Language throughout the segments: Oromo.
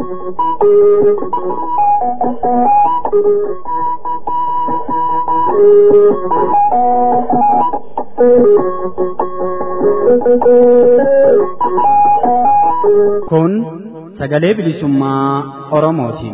Kun sagalee bilisummaa Oromootiin.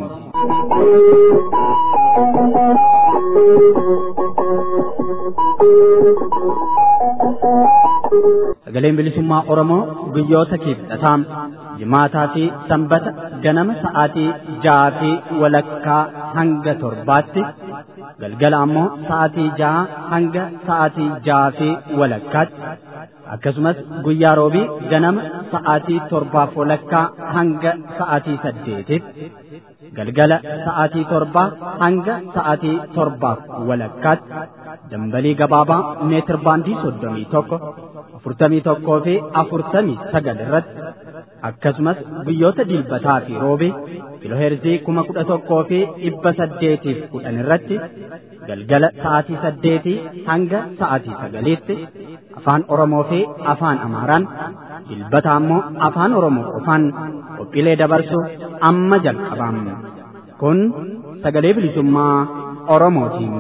Sagaleen bilisummaa Oromoo guyyoota kibxataa jimaataa fi sanbata ganama sa'aatii ja'aa fi walakkaa hanga torbaatti galgala ammoo sa'aatii ja'a hanga sa'aatii ja'aa fi walakkaatti akkasumas guyyaa roobii ganama sa'aatii torbaaf walakkaa hanga sa'aatii saddeetitti galgala sa'aatii torbaa hanga sa'aatii torbaaf walakkaatti dambalii gabaabaa meetir baandii soddomii tokko afurtamii tokkoo fi afurtamii sagal irratti akkasumas guyyoota dilbataa fi roobii kiloheerzii kuma kudha tokkoo fi dhibba saddeetiif kudhan irratti galgala sa'aatii saddeetii hanga sa'aatii sagaliitti afaan Oromoo fi afaan Amaaraan dilbata ammoo afaan Oromoo qofaan qophiilee dabarsu amma jalqabna kun sagalee bilisummaa Oromootiin.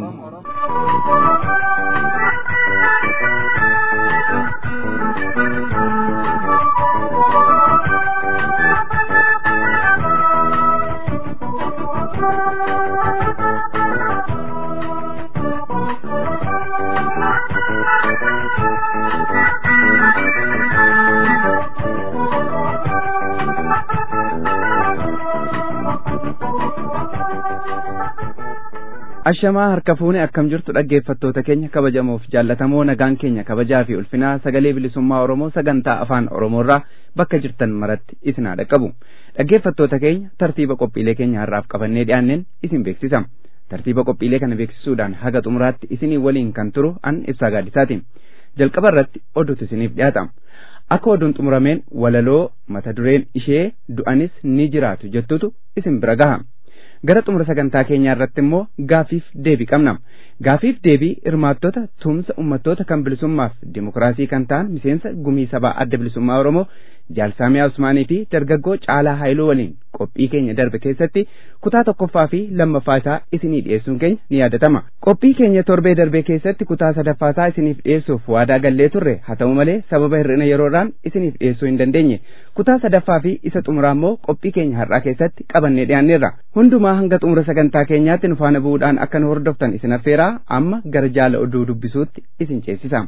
ashamaa harka fuune akkam jirtu dhaggeeffattoota keenya kabajamoof jaallatamoo nagaan keenya kabajaa fi ulfinaa sagalee bilisummaa oromoo sagantaa afaan oromoorraa bakka jirtan maratti isin haa dhaqqabu dhaggeeffattoota keenya tartiiba qophiilee keenya har'aaf qabannee dhiyaanneen isin beeksisa tartiiba qophiilee kana beeksisuudhaan haga xumuraatti isinii waliin kan turu an ibsaa gaadisaatiin jalqaba irratti oduutu isiniif dhiyaata akka oduun xumurameen walaloo mata dureen ishee du'anis ni jiraatu jettutu isin bira gaha gara xumura sagantaa keenyaa irratti immoo gaafiif deebii qabna gaafiif deebii hirmaattota tumsa ummattoota kan bilisummaaf dimokiraasii kan ta'an miseensa gumii sabaa adda bilisummaa oromoo jaalsaamiyaa usmaanii fi dargaggoo caalaa haayiluu waliin qophii keenya darbe keessatti kutaa tokkoffaa fi lammaffaa isaa isinii dhiyeessuun keenya ni yaadatama qophii keenya torbee darbee keessatti kutaa sadaffaa isaa isiniif dhiyeessuuf waadaa gallee turre haa ta'u malee sababa hir'ina yeroodhaan isiniif dhiyeessuu hin dandeenye kutaa sadaffaa fi isa xumuraa immoo qophii keenya har'aa keessatti qabannee dhiyaanneerra hundumaa hanga xumura sagantaa keenyaatti nu faana bu'uudhaan akka nu hordoftan isin affeeraa amma gara jaala oduu dubbisuutti isin ceesisa.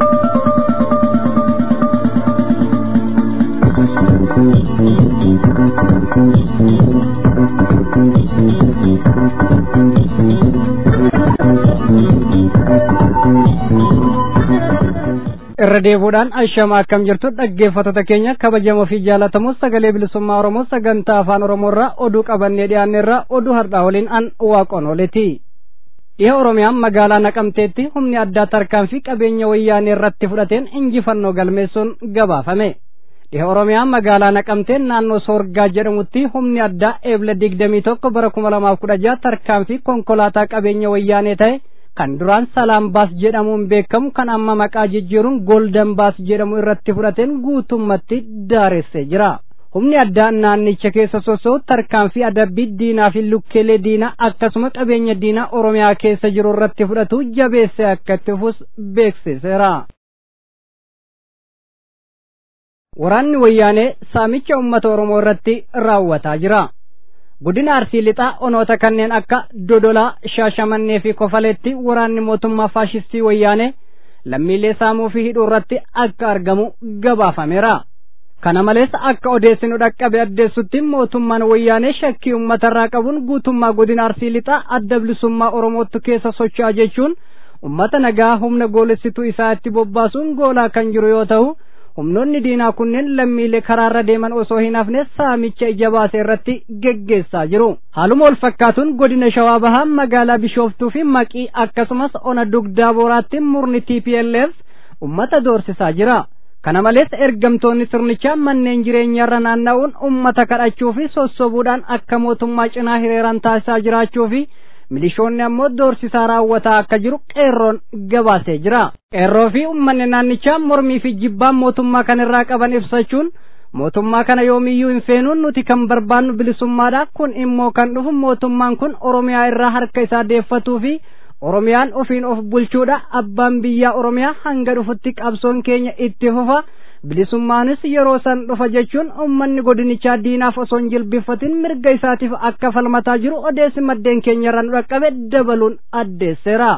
irra deebuudhaan ashama akkam jirtu dhaggeeffattoota keenya kabajamoo fi jaalatamoo sagalee bilisummaa oromoo sagantaa afaan oromoorraa oduu qabannee dhiyaanneerraa oduu har'aa waliin an waaqoon oleti dhiha oromiyaan magaalaa naqamteetti humni addaa tarkaanfii qabeenya wayyaanee irratti fudhateen injifannoo galmeessuun gabaafame dhiha oromiyaan magaalaa naqamteen naannoo soorgaa jedhamutti humni addaa eebla digdamii tokko bara kuma lamaaf kudha jaha tarkaanfii konkolaataa qabeenya wayyaanee ta'e kan duraan salaam baas jedhamuun beekamu kan amma maqaa jijjiiruun goldan baas jedhamu irratti fudhateen guutummatti daaressee jira. Humni addaa naannicha keessa sosso'u tarkaanfii adabbii diinaa fi lukkeelee diinaa akkasuma qabeenya diinaa Oromiyaa keessa jiru irratti fudhatu jabeessee akka itti fufus beeksiseera. Waraanni wayyaanee saamicha uummata Oromoo irratti raawwataa jira. Godina Arsii lixaa onoota kanneen akka Dodolaa, Shaashamannee fi Kofaleetti waraanni mootummaa faashistii wayyaanee lammiilee saamuu fi hidhuu irratti akka argamu gabaafameera. Kana malees akka odeessinu dhaqqabe addeessutti mootummaan wayyaanee shakkii uummatarraa qabuun guutummaa godina Arsii lixaa adda bilisummaa Oromootti keessa socho'aa jechuun uummata nagaa humna goolessituu isaa itti bobbaasuun goolaa kan jiru yoo ta'u humnoonni diinaa kunneen lammiilee karaarra deeman osoo hin hafne saamicha ija baase irratti geggeessaa jiru haaluma wal fakkaatuun godina shawaa bahaa magaalaa bishooftuu fi maqii akkasumas ona dugdaa booraatti murni tplf ummata doorsisaa jira kana malees ergamtoonni sirnichaa manneen jireenyaarra naanna'uun ummata kadhachuu fi sossobuudhaan akka mootummaa cinaa hiriiran taasisaa jiraachuu fi milishoonni ammoo doorsisaa raawwataa akka jiru qeerroon gabaasee jira qeerroo fi ummanni naannichaa mormii fi jibbaan mootummaa kanirraa qaban ibsachuun mootummaa kana yoomiyyuu hin feenuun nuti kan barbaannu bilisummaadha kun immoo kan dhufu mootummaan kun oromiyaa irraa harka isaa deeffatuu fi oromiyaan ofiin of bulchuudha abbaan biyyaa oromiyaa hanga dhufutti qabsoon keenya itti fufa bilisummaanis yeroo san dhufa jechuun ummanni godinichaa diinaaf osoo hin jilbiffatin mirga isaatiif akka falmataa jiru odeessi maddeen keenya irraa nu dhaqqabe dabaluun addeesseera.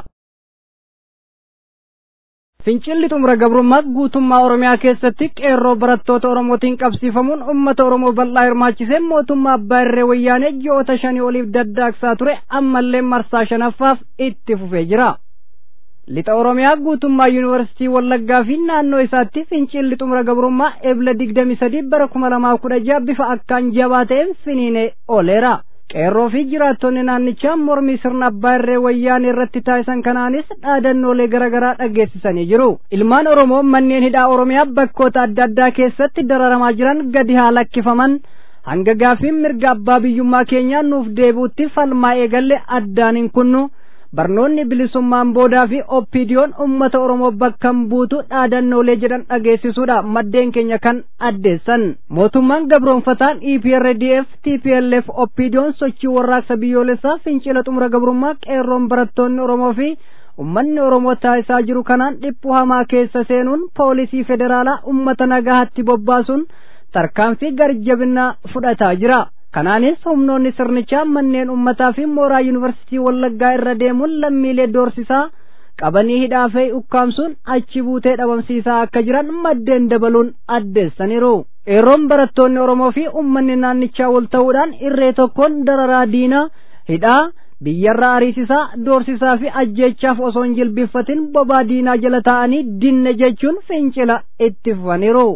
Fincilli xumura gabrummaa guutummaa Oromiyaa keessatti qeerroo barattoota Oromootiin qabsiifamuun uummata Oromoo bal'aa hirmaachisee mootummaa abbaa irree wayyaanee ji'oota shanii oliif daddaaqsaa ture ammallee marsaa shanaffaaf itti fufee jira. Lixa Oromiyaa guutummaa Yuunivarsiitii Wallaggaa fi naannoo isaatti fincilli xumura gabrummaa ebla digdami sadii bara kuma lamaa kudha jaha bifa akkaan jabaa ta'een finiinee ooleera. qeerroo fi jiraattonni naannichaa mormii sirna abbaa irree wayyaanee irratti taasisan kanaanis dhaadannoolee garaagaraa dhageessisanii jiru ilmaan oromoo manneen hidhaa oromiyaa bakkoota adda addaa keessatti dararamaa jiran gadi haa lakkifaman hanga gaafiin mirga abbaa biyyummaa keenyaa nuuf deebi'utti falmaa eegalle addaan hin kunnu barnoonni bilisummaan boodaa fi oppiidiyoon ummata oromoo bakkan buutu dhaadannoolee jedhan dhageessisuudha maddeen keenya kan addeessan mootummaan gabroonfataan eprdf tplf oppiidiyoon sochii warraaqsa biyyoolessaa fincila xumura gabrummaa qeerroon barattoonni oromoo fi ummanni oromoo taasisaa jiru kanaan dhiphuu hamaa keessa seenuun poolisii federaalaa ummata nagaatti bobbaasuun tarkaanfii garjabinaa fudhataa jira kanaanis humnoonni sirnichaa manneen ummataa fi mooraa yuunivarsiitii wallaggaa irra deemuun lammiilee doorsisaa qabanii hidhaa fi ukkaamsuun achi buutee dhabamsiisaa akka jiran maddeen dabaluun addeessaniiru. qeerroon barattoonni oromoo fi ummanni naannichaa wal ta'uudhaan irree tokkoon dararaa diinaa hidhaa biyyarraa ariisisaa doorsisaa fi ajjeechaaf osoo hin jilbiffatin bobaa diinaa jala taa'anii dinne jechuun fincila itti fufaniiru.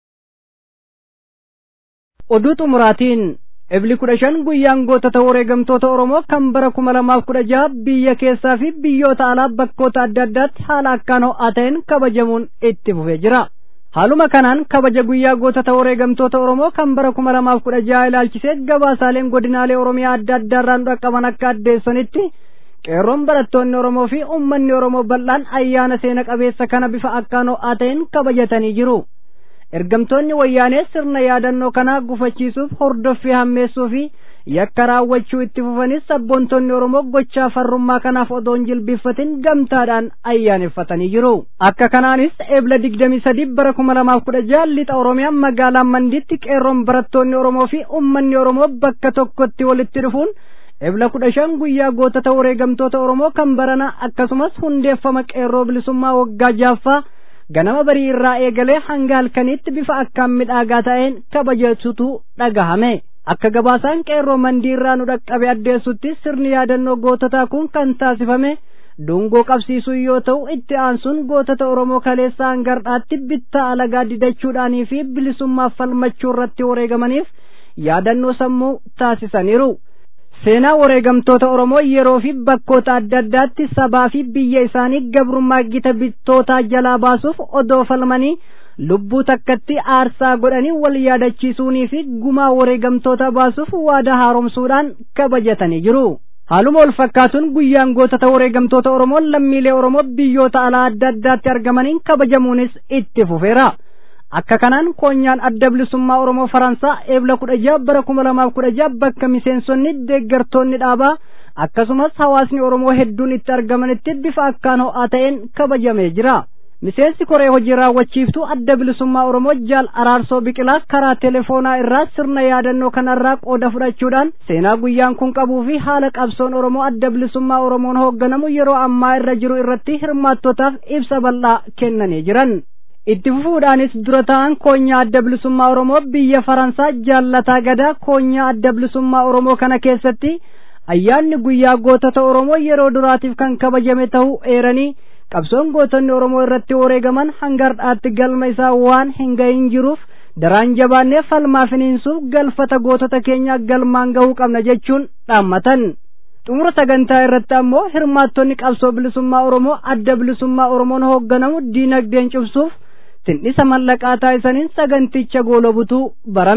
oduu xumuraatiin ebli kudha shan guyyaan gootota wareegamtoota oromoo kan bara kuma lamaaf kudha jaha biyya keessaa fi biyyoota alaa bakkoota adda addaatti haala akkaan ho'aa ta'een kabajamuun itti fufee jira. haaluma kanaan kabaja guyyaa gootota wareegamtoota oromoo kan bara kuma lamaaf kudha jaha ilaalchisee gabaasaaleen godinaalee oromiyaa adda addaarraan dhaqqaban akka addeessanitti qeerroon barattoonni oromoo fi ummanni oromoo bal'aan ayyaana seena qabeessa kana bifa akkaan ho'aa ta'een kabajatanii jiru. ergamtoonni wayyaanee sirna yaadannoo kanaa gufachiisuuf hordoffii hammeessuu fi yakka raawwachuu itti fufanis sabboontonni oromoo gochaa farrummaa kanaaf odoo hin jilbiffatin gamtaadhaan ayyaaneffatanii jiru akka kanaanis ebla digdamii sadii bara kuma lamaaf kudha jaha lixa oromiyaa magaalaa mandiitti qeerroon barattoonni oromoo fi ummanni oromoo bakka tokkotti walitti dhufuun ebla kudha shan guyyaa gootota wareegamtoota oromoo kan barana akkasumas hundeeffama qeerroo bilisummaa waggaa jaaffaa ganama barii irraa eegalee hanga halkaniitti bifa akkaan midhaagaa ta'een kabajatutu dhagahame akka gabaasaan qeerroo mandii irraa nu dhaqqabe addeessutti sirni yaadannoo goototaa kun kan taasifame dungoo qabsiisuu yoo ta'u itti aansuun gootota oromoo kaleessaa hangardhaatti bittaa alagaa didachuudhaanii fi bilisummaaf falmachuu irratti wareegamaniif yaadannoo sammuu taasisaniiru. seenaa wareegamtoota oromoo yeroo fi bakkoota adda addaatti sabaa fi biyya isaanii gabrummaa gita bittootaa jalaa baasuuf odoo falmanii lubbuu takkatti aarsaa godhanii wal yaadachiisuunii fi gumaa wareegamtoota baasuuf waada haaromsuudhaan kabajatanii jiru. haaluma wal fakkaatuun guyyaan gootota wareegamtoota oromoo lammiilee oromoo biyyoota alaa adda addaatti argamaniin kabajamuunis itti fufeera. akka kanaan koonyaan adda bilisummaa oromoo faransaa eebla kudha jaha bara kuma lamaaf kudha jaha bakka miseensonni deeggartoonni dhaabaa akkasumas hawaasni oromoo hedduun itti argamanitti bifa akkaan ho'aa ta'een kabajamee jira miseensi koree hojii raawwachiiftuu adda bilisummaa oromoo jaal araarsoo biqilaa karaa telefoonaa irraa sirna yaadannoo kanarraa qooda fudhachuudhaan seenaa guyyaan kun qabuu fi haala qabsoon oromoo adda bilisummaa oromoon hoogganamu yeroo ammaa irra jiru irratti hirmaattotaaf ibsa bal'aa kennanii jiran itti fufuudhaanis dura ta'an koonyaa adda bilisummaa oromoo biyya faransaa jaallataa gadaa koonyaa adda bilisummaa oromoo kana keessatti ayyaanni guyyaa gootota oromoo yeroo duraatiif kan kabajame ta'uu eeranii qabsoon gootonni oromoo irratti wareegaman hanga har'aatti galma isaa waan hin gahin jiruuf daraan jabaannee falmaa finiinsuuf galfata gootota keenyaa galmaan gahuu qabna jechuun dhaammatan. xumura sagantaa irratti ammoo hirmaattonni qabsoo bilisummaa oromoo adda bilisummaa oromoon hoogganamu diinagdeen cimsuuf tindhisa mallaqaa taasisaniin saganticha goolobutuu barame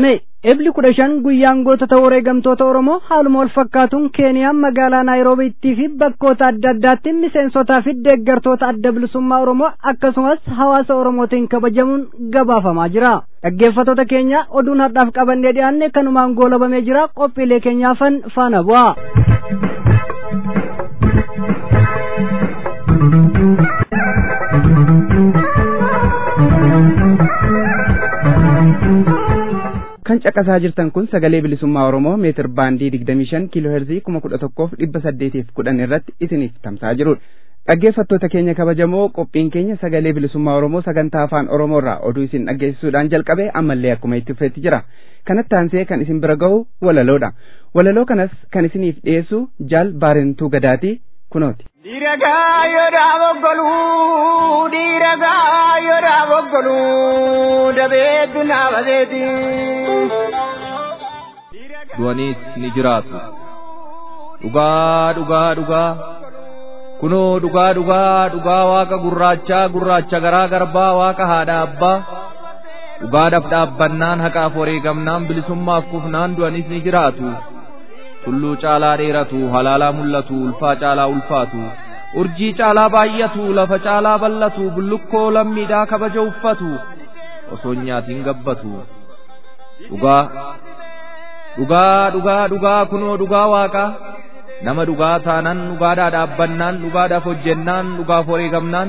Ebli kudha shan guyyaan gootota wareegamtoota Oromoo haaluma wal fakkaatuun Keeniyaan magaalaa Naayiroobiittii fi bakkoota adda addaatti miseensotaa fi deeggartoota adda bilisummaa Oromoo akkasumas hawaasa Oromootiin kabajamuun gabaafamaa jira. Dhaggeeffattoota keenya oduun har'aaf qabannee dhiyaanne kanumaan goolabamee jira qophiilee keenyaafan faana bu'a. kan caqasaa jirtan kun sagalee bilisummaa oromoo meetir baandii digdamii shan kiiloo heerzii kuma kudha tokkoof dhibba saddeetiif kudhan irratti isiniif tamsa'aa jirudha. Dhaggeeffattoota keenya kabajamoo qophiin keenya sagalee bilisummaa oromoo sagantaa afaan oromoo irraa oduu isin dhaggeessisuudhaan jalqabe ammallee akkuma itti fufeetti jira. Kanatti aansee kan isin bira gahu walaloodha. Walaloo kanas kan isiniif dhiyeessu jaal baarentuu gadaati kunooti. Dhiiragaa yoodhaa boggoluu dhiiragaa yoodhaa boggoluu dabeetu naafaseeti. Du'aniis ni jiraatu. Dhugaa dhugaa dhugaa. Kunoo dhugaa dhugaa dhugaa waaqa gurraachaa gurraacha garaa garbaa waaqa haadha abbaa. Dhugaadhaaf dhaabbannaan haqaaf wareegamnaan bilisummaaf kufnaan du'anis ni jiraatu. tulluu caalaa dheeratu halaalaa mul'atu ulfaa caalaa ulfaatu urjii caalaa baay'atu lafa caalaa bal'atu bullukkoo lammiidhaa kabaja uffatu osoo nyaatiin gabbatu dhugaa dhugaa dhugaa dhugaa kunoo dhugaa waaqaa nama dhugaa taanan dhugaadhaa dhaabbannaan dhugaadhaaf hojjennaan dhugaaf wareegamnaan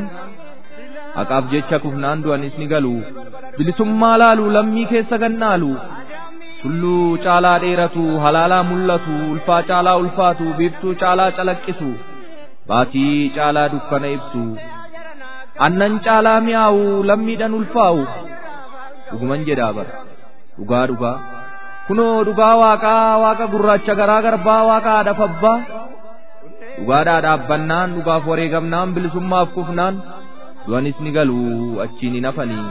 haqaaf jecha kufnaan du'anis ni galu bilisummaa laalu lammii keessa gannaalu tulluu caalaa dheeratu halaalaa mul'atu ulfaa caalaa ulfaatu biiftuu caalaa calaqqisu baatii caalaa dukkana ibsu annan caalaa mi'aawu lammiidhan ulfaa'u dhuguman jedhaa bara dhugaa dhugaa kunoo dhugaa waaqaa waaqa gurraacha garaa garbaa waaqa haadhaaf abbaa dhugaadhaa dhaabbannaan dhugaaf wareegamnaan bilisummaaf kufnaan du'anis ni galu achiin hin hafanii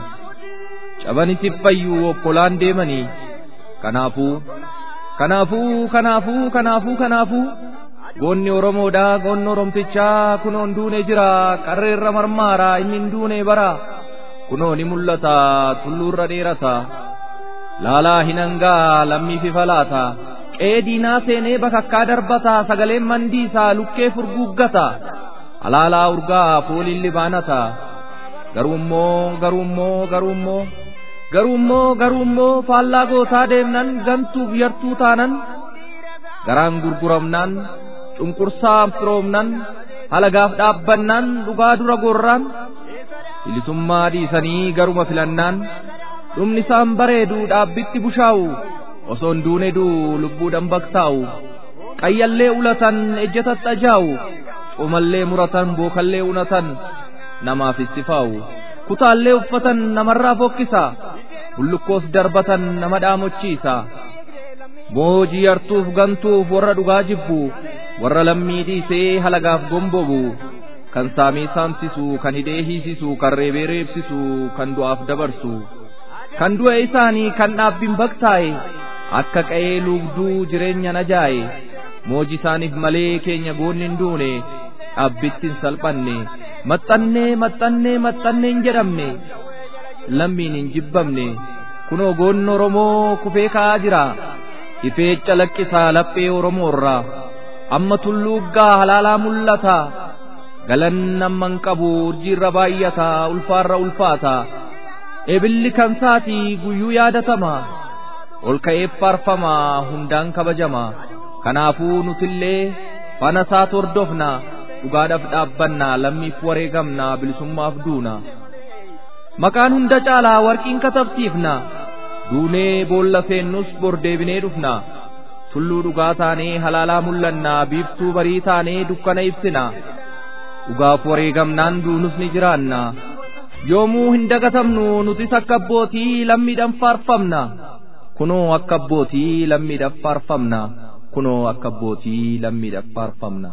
cabanis fayyuu okkolaan deemanii kanaafuu kanaafuu kanaafuu kanaafuu kanaafuu goonni oromoodha goonni oromtichaa kunoon duune jira qarreerra marmaara inni hin duune bara kunoo ni mul'ata tulluurra dheerata laalaa hin hangaa lammiifi falaata qe'ee diinaa seenee bakakkaa darbata sagaleen mandiisaa lukkee furguuggata alaalaa urgaa fooliin libaanata garuummoo garuummoo garuummoo garuummoo garuummoo faallaa gootaa deemnan gantuuf yartuu taanan garaan gurguramnaan cunqursaa firoomnan halagaaf dhaabbannaan dhugaa dura gorraan bilisummaa dhiisanii garuma filannaan dhumni isaan bareedu dhaabbitti bushaa'u osoon duune duu lubbuudhan baktaa'u qayyallee ulatan ejjatatti ajaa'u cumallee muratan bookallee unatan namaaf istifaa'u kutaallee uffatan namarraa fokkisa bullukkoos darbatan nama dhaamochiisa moojii yartuuf gantuuf warra dhugaa jibbu warra lammii dhiisee halagaaf gombobu kan saamee saamsisu kan hidhee hiisisu kan reebee reebsisu kan du'aaf dabarsu kan du'e isaanii kan dhaabbiin baktaa'e akka qa'ee luugduu jireenya najaa'e mooji isaaniif malee keenya goonni hin duune dhaabbitti hin salphanne maxxannee maxxannee maxxannee hin jedhamne lammiin hin jibbamne kunoo goonni oromoo kufee ka'aa jira ifee calaqqisaa laphee oromoo irraa amma tulluuggaa halaalaa mul'ata galan amman qabu urjiirra baay'ata ulfaarra ulfaata ebilli kan saatii guyyuu yaadatama ol ka'ee faarfama hundaan kabajama kanaafuu nutillee faana isaa hordofna dhugaadhaaf dhaabbanna lammiif wareegamna bilisummaaf duuna maqaan hunda caalaa warqiin katabsiifna duunee boolla seennus bor deebinee dhufna tulluu dhugaa taanee halaalaa mul'anna biiftuu barii taanee dukkana ibsina dhugaaf wareegamnaan duunus ni jiraanna yoomuu hin dagatamnu nutis akka abbootii lammiidhaan faarfamna kunoo akka abbootii lammiidhaaf faarfamna kunoo akka abbootii lammiidhaaf faarfamna.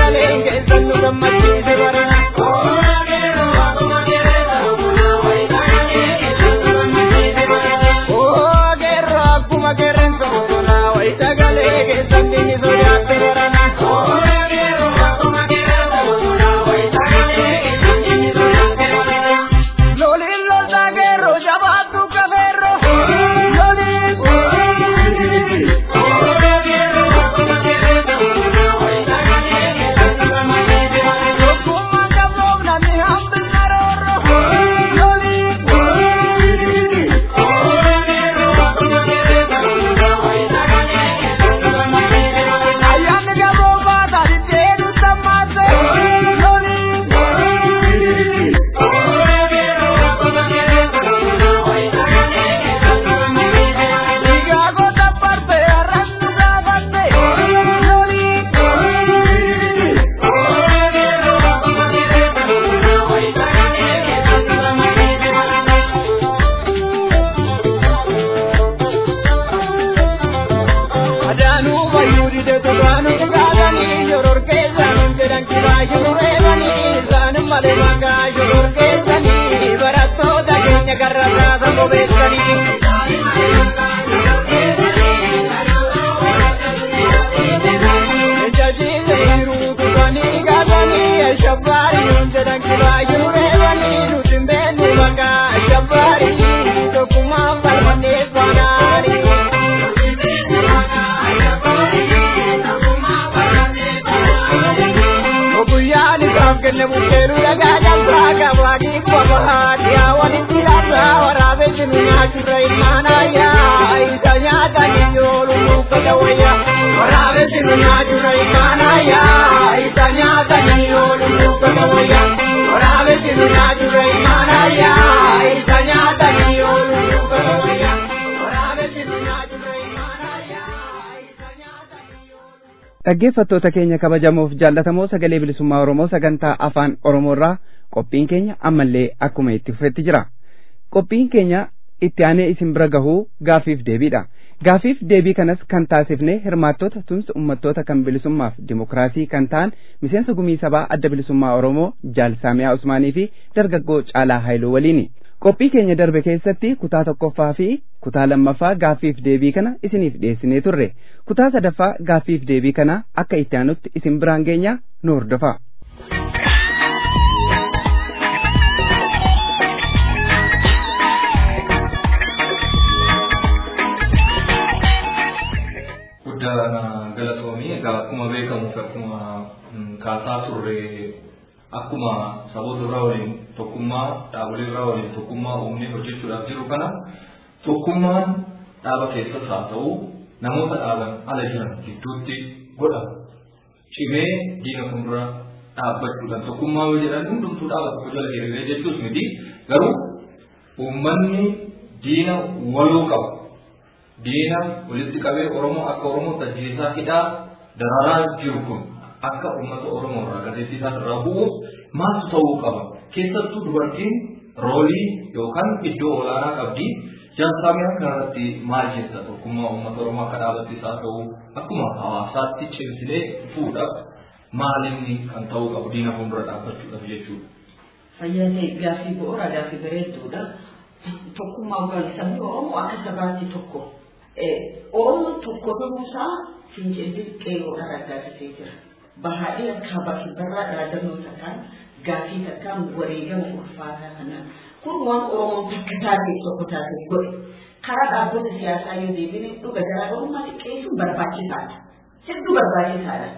sagaleen keessan nu gammachiise barana. Oo geerroo akkuma qeerransa bosonaa wayi sagalee keessan dinni sodaatte barana. Loliin loltaa geerroo jabaattu kafeerroo. Loliin. Tokkummaan qaboof namni hambina roorroo. Loliin. Ayyaanni gaboo baata ditteedu sammaase. Loliin. Dhiigaa goota barte arrannu gaafatte. Loliin. Adaanuu bayyuu dide duraanuu dhugaatanii shoror keessanii jedhan kiraa jiru reebanii isaanin malee maqaa shoror keessanii barattoota keenya garrasaa sabo beeksanii. Jajiile hiruu tutanii gaatanii shabbaarii jedhan kiraa jiru reebanii nuti hin beekne maqaa shabbaarii tokkummaan falmannee faanaanii. Oguyyaan isaaf kenne bukkeeru dhagaa qabsaa qabaanii qofaati yaa walitti dhaabsaa waraabee jiru nyaachurra ilmaan ayyaa isa nyaatanii yoolu nuuffata wayyaa waraabee jiru nyaachurra ilmaan ayyaa isa nyaatanii yoolu nuuffata wayyaa waraabee jiru nyaachurra ilmaan ayyaa isa nyaatanii yoolu nuuffata wayyaa waraabee jiru nyaachurra ilmaan ayyaa isa nyaatanii yoolu. dhaggeeffattoota keenya kabajamoof jaallatamoo sagalee bilisummaa oromoo sagantaa afaan oromoorraa qophiin keenya ammallee akkuma itti fufetti jira qophiin keenya itti aanee isin bira gahuu gaafiif deebiidha gaafiif deebii kanas kan taasifne hirmaattota tumsa ummattoota kan bilisummaaf dimokiraasii kan ta'an miseensa gumii sabaa adda bilisummaa oromoo jaal saamiyaa usmaanii fi dargaggoo caalaa haayiluu waliini qophii keenya darbe keessatti kutaa tokkoffaa fi kutaa lammaffaa gaaffiif deebii kana isiniif dhiyeessinee turre kutaa sadaffaa gaaffiif deebii kana akka itti aanutti isin biraan geenya nu hordofa. guddaa galatoomii egaa akkuma beekamuuf akkuma kaasaa turre akkuma saboota irraa waliin tokkummaa dhaabolee irraa waliin tokkummaa uumnee hojjechuudhaaf jiru kana tokkummaan dhaaba keessas haa ta'u namoota dhaaban ala jiran gidduutti godhama. Cimee diina fuuldura dhaabbachuudhaan tokkummaa yoo jedhan hundumtuu dhaaba tokko jala hiriiree jechuus miti garuu uummanni diina waloo qaba. Diina walitti qabee Oromoo akka Oromoo tajaajisaa hidhaa dararaa jiru kun akka uummata Oromoo irraa gazeessisaa irraa bu'uuf maaltu ta'uu qaba? Keessattuu dubartiin roolii yookaan iddoo olaanaa qabdi. Jaansaamiyaan kanarratti maal jetta tokkummaa uummata Oromoo akka dhaabattis haa ta'u akkuma hawaasaatti cimsinee fuudhaaf maalinni kan ta'uu qabu diina fuuldura dhaabbachuudhaaf jechuudha. Fayyadee gaaffii bu'uura gaaffii bareedduudha. Tokkummaa sabni Oromoo akka sabaatti tokko. Oromoon tokko ta'uusaa fincilli qeerroodhaan argaasisee jira. Bahaadhee akka bakki barraa dhaadannoo takkaan gaaffii takkaan wareegama ulfaataa kanaan kun waan Oromoon takka taatee tokko taatee godhe. Karaa dhaabbata siyaasaa yoo deebine dhuga garaagarummaa xiqqeessuun barbaachisaadha. Hedduu barbaachisaadha.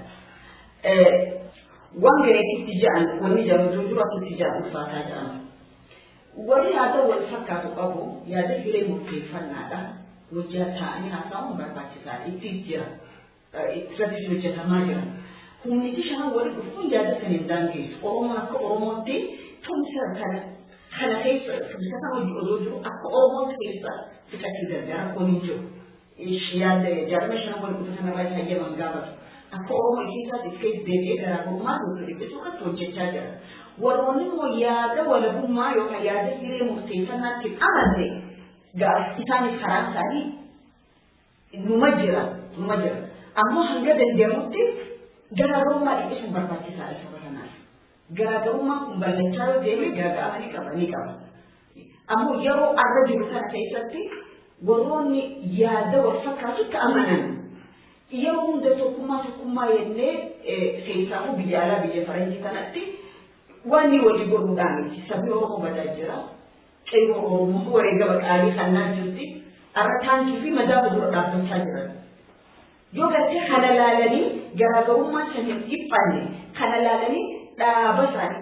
Waan gareetitti ja'an wanni jedhamu jiru akkatti ja'an ulfaataa jedhama. Wani yaada wal fakkaatu qabu yaada hiree murteeffannaadha. Hojjaa ta'anii haasa'uun barbaachisaadha. Itti jira. Irratti hojjetamaa jira. Humniti shanan wali dhufuun yaada kan hin daangeessu. Oromoon akka Oromootti tumsa kana kana keessa tumsa kana hojii osoo jiru akka Oromootti keessa fixachuu danda'a. Rakkoon hin jiru. Yaada jaarma shanan wali dhufu sanarraa hayyaman gaafatu. Akka Oromoo keessaatti keessa deebi'ee garaagarummaa nuti dhiphisuu irratti hojjechaa jira. warroonni immoo yaada walabummaa yookaan yaada hiree murteeffannaatti amante isaanis karaa isaanii numa jira numa jira ammoo hanga danda'amutti garaagarummaa dhiphisuun barbaachisaadha saba kanaaf. Garaagarummaan kun bal'achaa yoo deeme gaaga'ama ni qaba ni qaba. Ammoo yeroo arra jiru kana keessatti warroonni yaada wal fakkaatutti amanan yeroo hunda tokkummaa tokkummaa jennee seessaafuu biyya alaa biyya faranjii kanatti waan ni walii godhuudhaan miti sabni Oromoo badaa jira. Qeyyoo Oromoo wareegama qaalii kannaa jirti. Arra taankii fi madaaba dura dhaabbachaa jiran. Yoo gartee kana laalanii garaagarummaa sanii dhiphanne kana laalanii dhaaba isaanii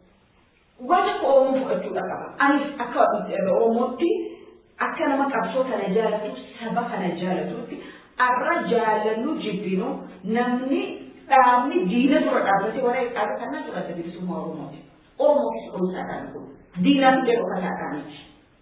waan akka Oromoo fudhachuudha qaba. Anis akka Oromootti akka nama qabsoo kana jaalatu saba kana jaalatutti arra jaalannu jibbinu namni dhaabni diina dura dhaabbatee warra qaaba kanaa fudhata bilisummaa Oromooti. Oromootis qoonsaadhaan kun diinaan jedhu kanaadhaaniti.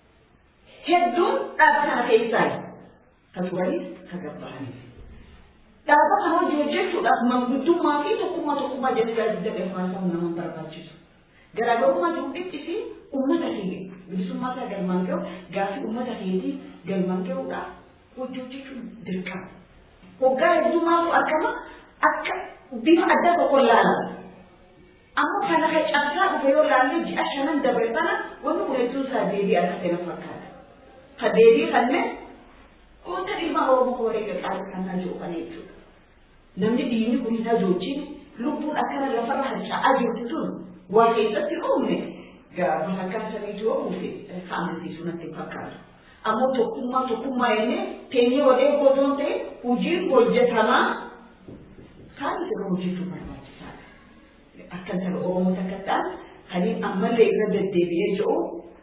Hedduun dhaaba kana keessaa ka turanis ka gabbahaniif. Dhaaba kana hojii hojjechuudhaaf manguddummaa fi tokkummaa tokkummaa jedhee gaazexaa hawaasaa nama barbaachisu. Garaagarummaa jiru dhiphisi uummata keenya bilisummaa isaa galmaan gahu gaaffii uummata keetii galmaan gahuudhaaf hojii hojjechuun dirqama. Hoggaa heddummaatu argama akka bifa adda tokko ilaalama. Amma kana ka cabsaa dhufe yoo laalle ji'a shanan dabre sana wanni kun hedduu isaa deebii akka ta'e na fakkaata. Ka deebii kanneen wanta dhimma Oromoo wareega qaalii kannaa jiru kana jechuudha. Namni diinni kun hin hajoochiin lubbuun akkana lafarra harca'aa jirtu tun waa keessatti uumne gaafa akkana saniitu yoo uufe ka amansiisu natti hin fakkaatu. Ammoo tokkummaa tokkummaa jennee teenyee wadee gootoon ta'e hojiin hojjetamaa kaan irra hojjechuu barbaachisaadha. Akka intala Oromoo takka ta'an kanneen ammallee irra deddeebi'ee jiru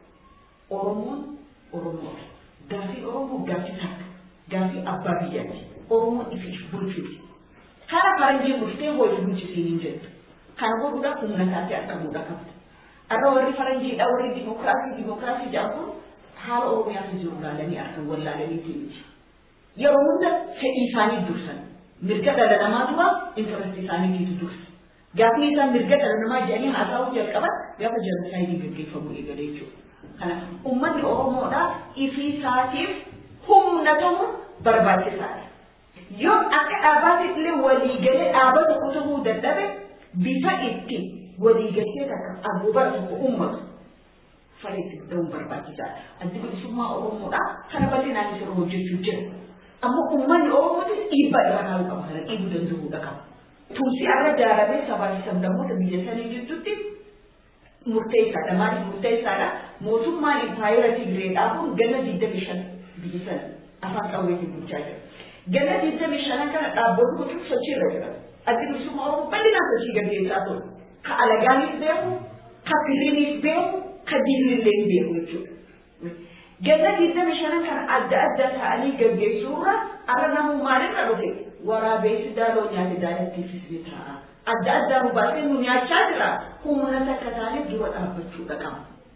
Oromoon Oromoodha. Gaafii Oromoo gaafii takka gaafii abbaa biyyaati. Oromoon ifiif bulchuuti. Kara faranjiin bultee hojii bulchisiin hin jettu. Kana godhuudhaaf humna taatee argamuudha qabda. Arra warri faranjiidha warri dimokiraasii dimokiraasii jedhan kun haala Oromiyaatu jiru laalanii argan wallaalanii miti. Yeroo hunda fedhii isaanii dursan. Mirga dhala namaa dura intaresti isaaniitiitu dursa. Gaafni isaan mirga dhala namaa jedhanii haasa'uu jalqaban gaafa jenosaayidii gaggeeffamuu eegale jechuudha. Kana uummanni Oromoodhaa ifii isaatiif humna ta'uun barbaachisaadha. Yoo akka dhaabaatti illee waliigalee dhaaba tokko ta'uu dadhabe bifa itti waliigaltee takka agoobara tokko uummatu fariitti ta'uun barbaachisaadha. Addi bilisummaa Oromoodhaa kana bal'inaan isa hojjechuu jira. Ammoo uummanni Oromootis dhiibbaa irra kaa'uu qaba kana dhiibuu danda'uudha qaba. Tuusi arra jaaramee sabaa fi sablammoota biyya sanii gidduutti murteessaadha. Maaliif murteessaadha? Mootummaan impaayera Tigireedhaa kun ganna digdami shan biyya sana afaan qawweetiin bulchaa jira. Ganna digdami shanan kana dhaabboonni kutuun sochiirra jira. Addi bilisummaa Oromoo bal'inaan sochii gaggeessaa ture. Ka alagaanis beeku, ka firiinis beeku, ka diinillee hin beeku jechuudha. Ganna digdami shanan kana adda adda ta'anii gaggeessuurra arra namuu maalirra dhufe waraabessi daaloo nyaate daalattiifis ni ta'a. Adda addaa nu baasee nu nyaachaa jira. Humna takka taanee dura dhaabbachuudha qaba.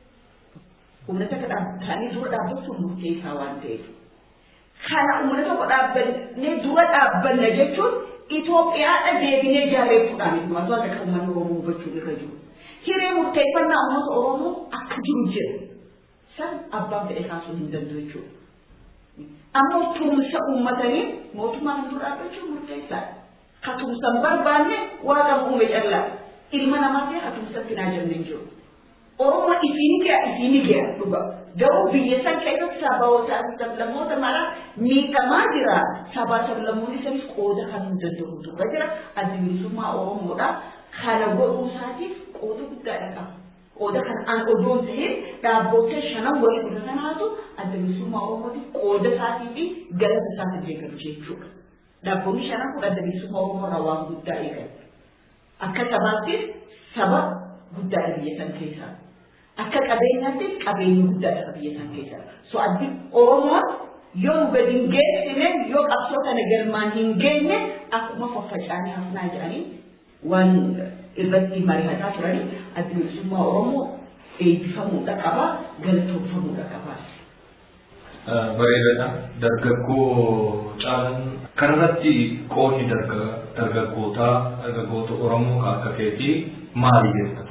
Humna takka taanee dura dhaabbachuun murteessaa waan ta'eef. Kana humna tokko dhaabbannee dura dhaabbanna jechuun Itoophiyaadha deebinee jaareessuudhaan itti maasoo akka uummanni Oromoo hubachuun irra jiru. Hiree murteeffannaa uummata Oromoo akka jiru jira. San abbaan fedhe kaasuu hin danda'u jechuudha. Ammoo tumsa uummatanii mootummaan dura dhaabbachuun murteessaadha. Ka tumsan barbaanne waaqa uume callaa. Ilma namaatti haa tumsatti naa jennee jiru. Oromoo isiin ga'a isiin ga'a dhuga. Garuu biyya san keessatti sabaawota sablammoota mara miidhamaa jira. Sabaa sablammoonni sanis qooda kan hin danda'u dhuga jira. Addi bilisummaa Oromoodha. Kana godhuu isaatiif qooda guddaadha qaba. Qooda kan an odoon ta'in dhaabboota shanan walii kudha sanaatu adda bilisummaa Oromootiif qooda isaatii fi galata isaatiif deeggaru jechuudha. Dhaabboonni shanan kun adda bilisummaa Oromoo irraa waan guddaa eegalu. Akka sabaattis saba guddaadha biyya san keessaa. Akka qabeenyaattis qabeenya guddaadha biyya san keessaa. So addi Oromoon yoo nu gadi hin geessine yoo qabsoo kana galmaan hin geenye akkuma faffacaanii hafnaa jedhanii waan irratti mari'ataa turanii addi bilisummaa Oromoo eebbifamuudha qaba galatoomfamuudha qaba. Bareedaadha. Dargaggoo caalan kanarratti qoodni dargaggootaa dargaggoota Oromoo kan akka keetii maali jechuudha?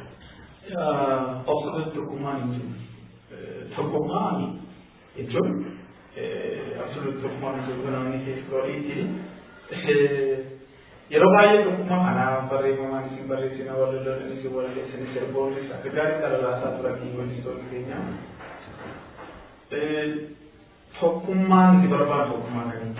Obsa tokkummaan tokkummaan jechuun absoluut tokkummaan jechuun namni keessatti yeroo baay'ee tokkummaa kanaa barreeffamaan isin barreessina walaloon isin walaleessan sirboonnis akka gaarii dhalaalaasaa turanii weellistoonni keenya. Tokkummaan itti barbaadu tokkummaa kamiiti.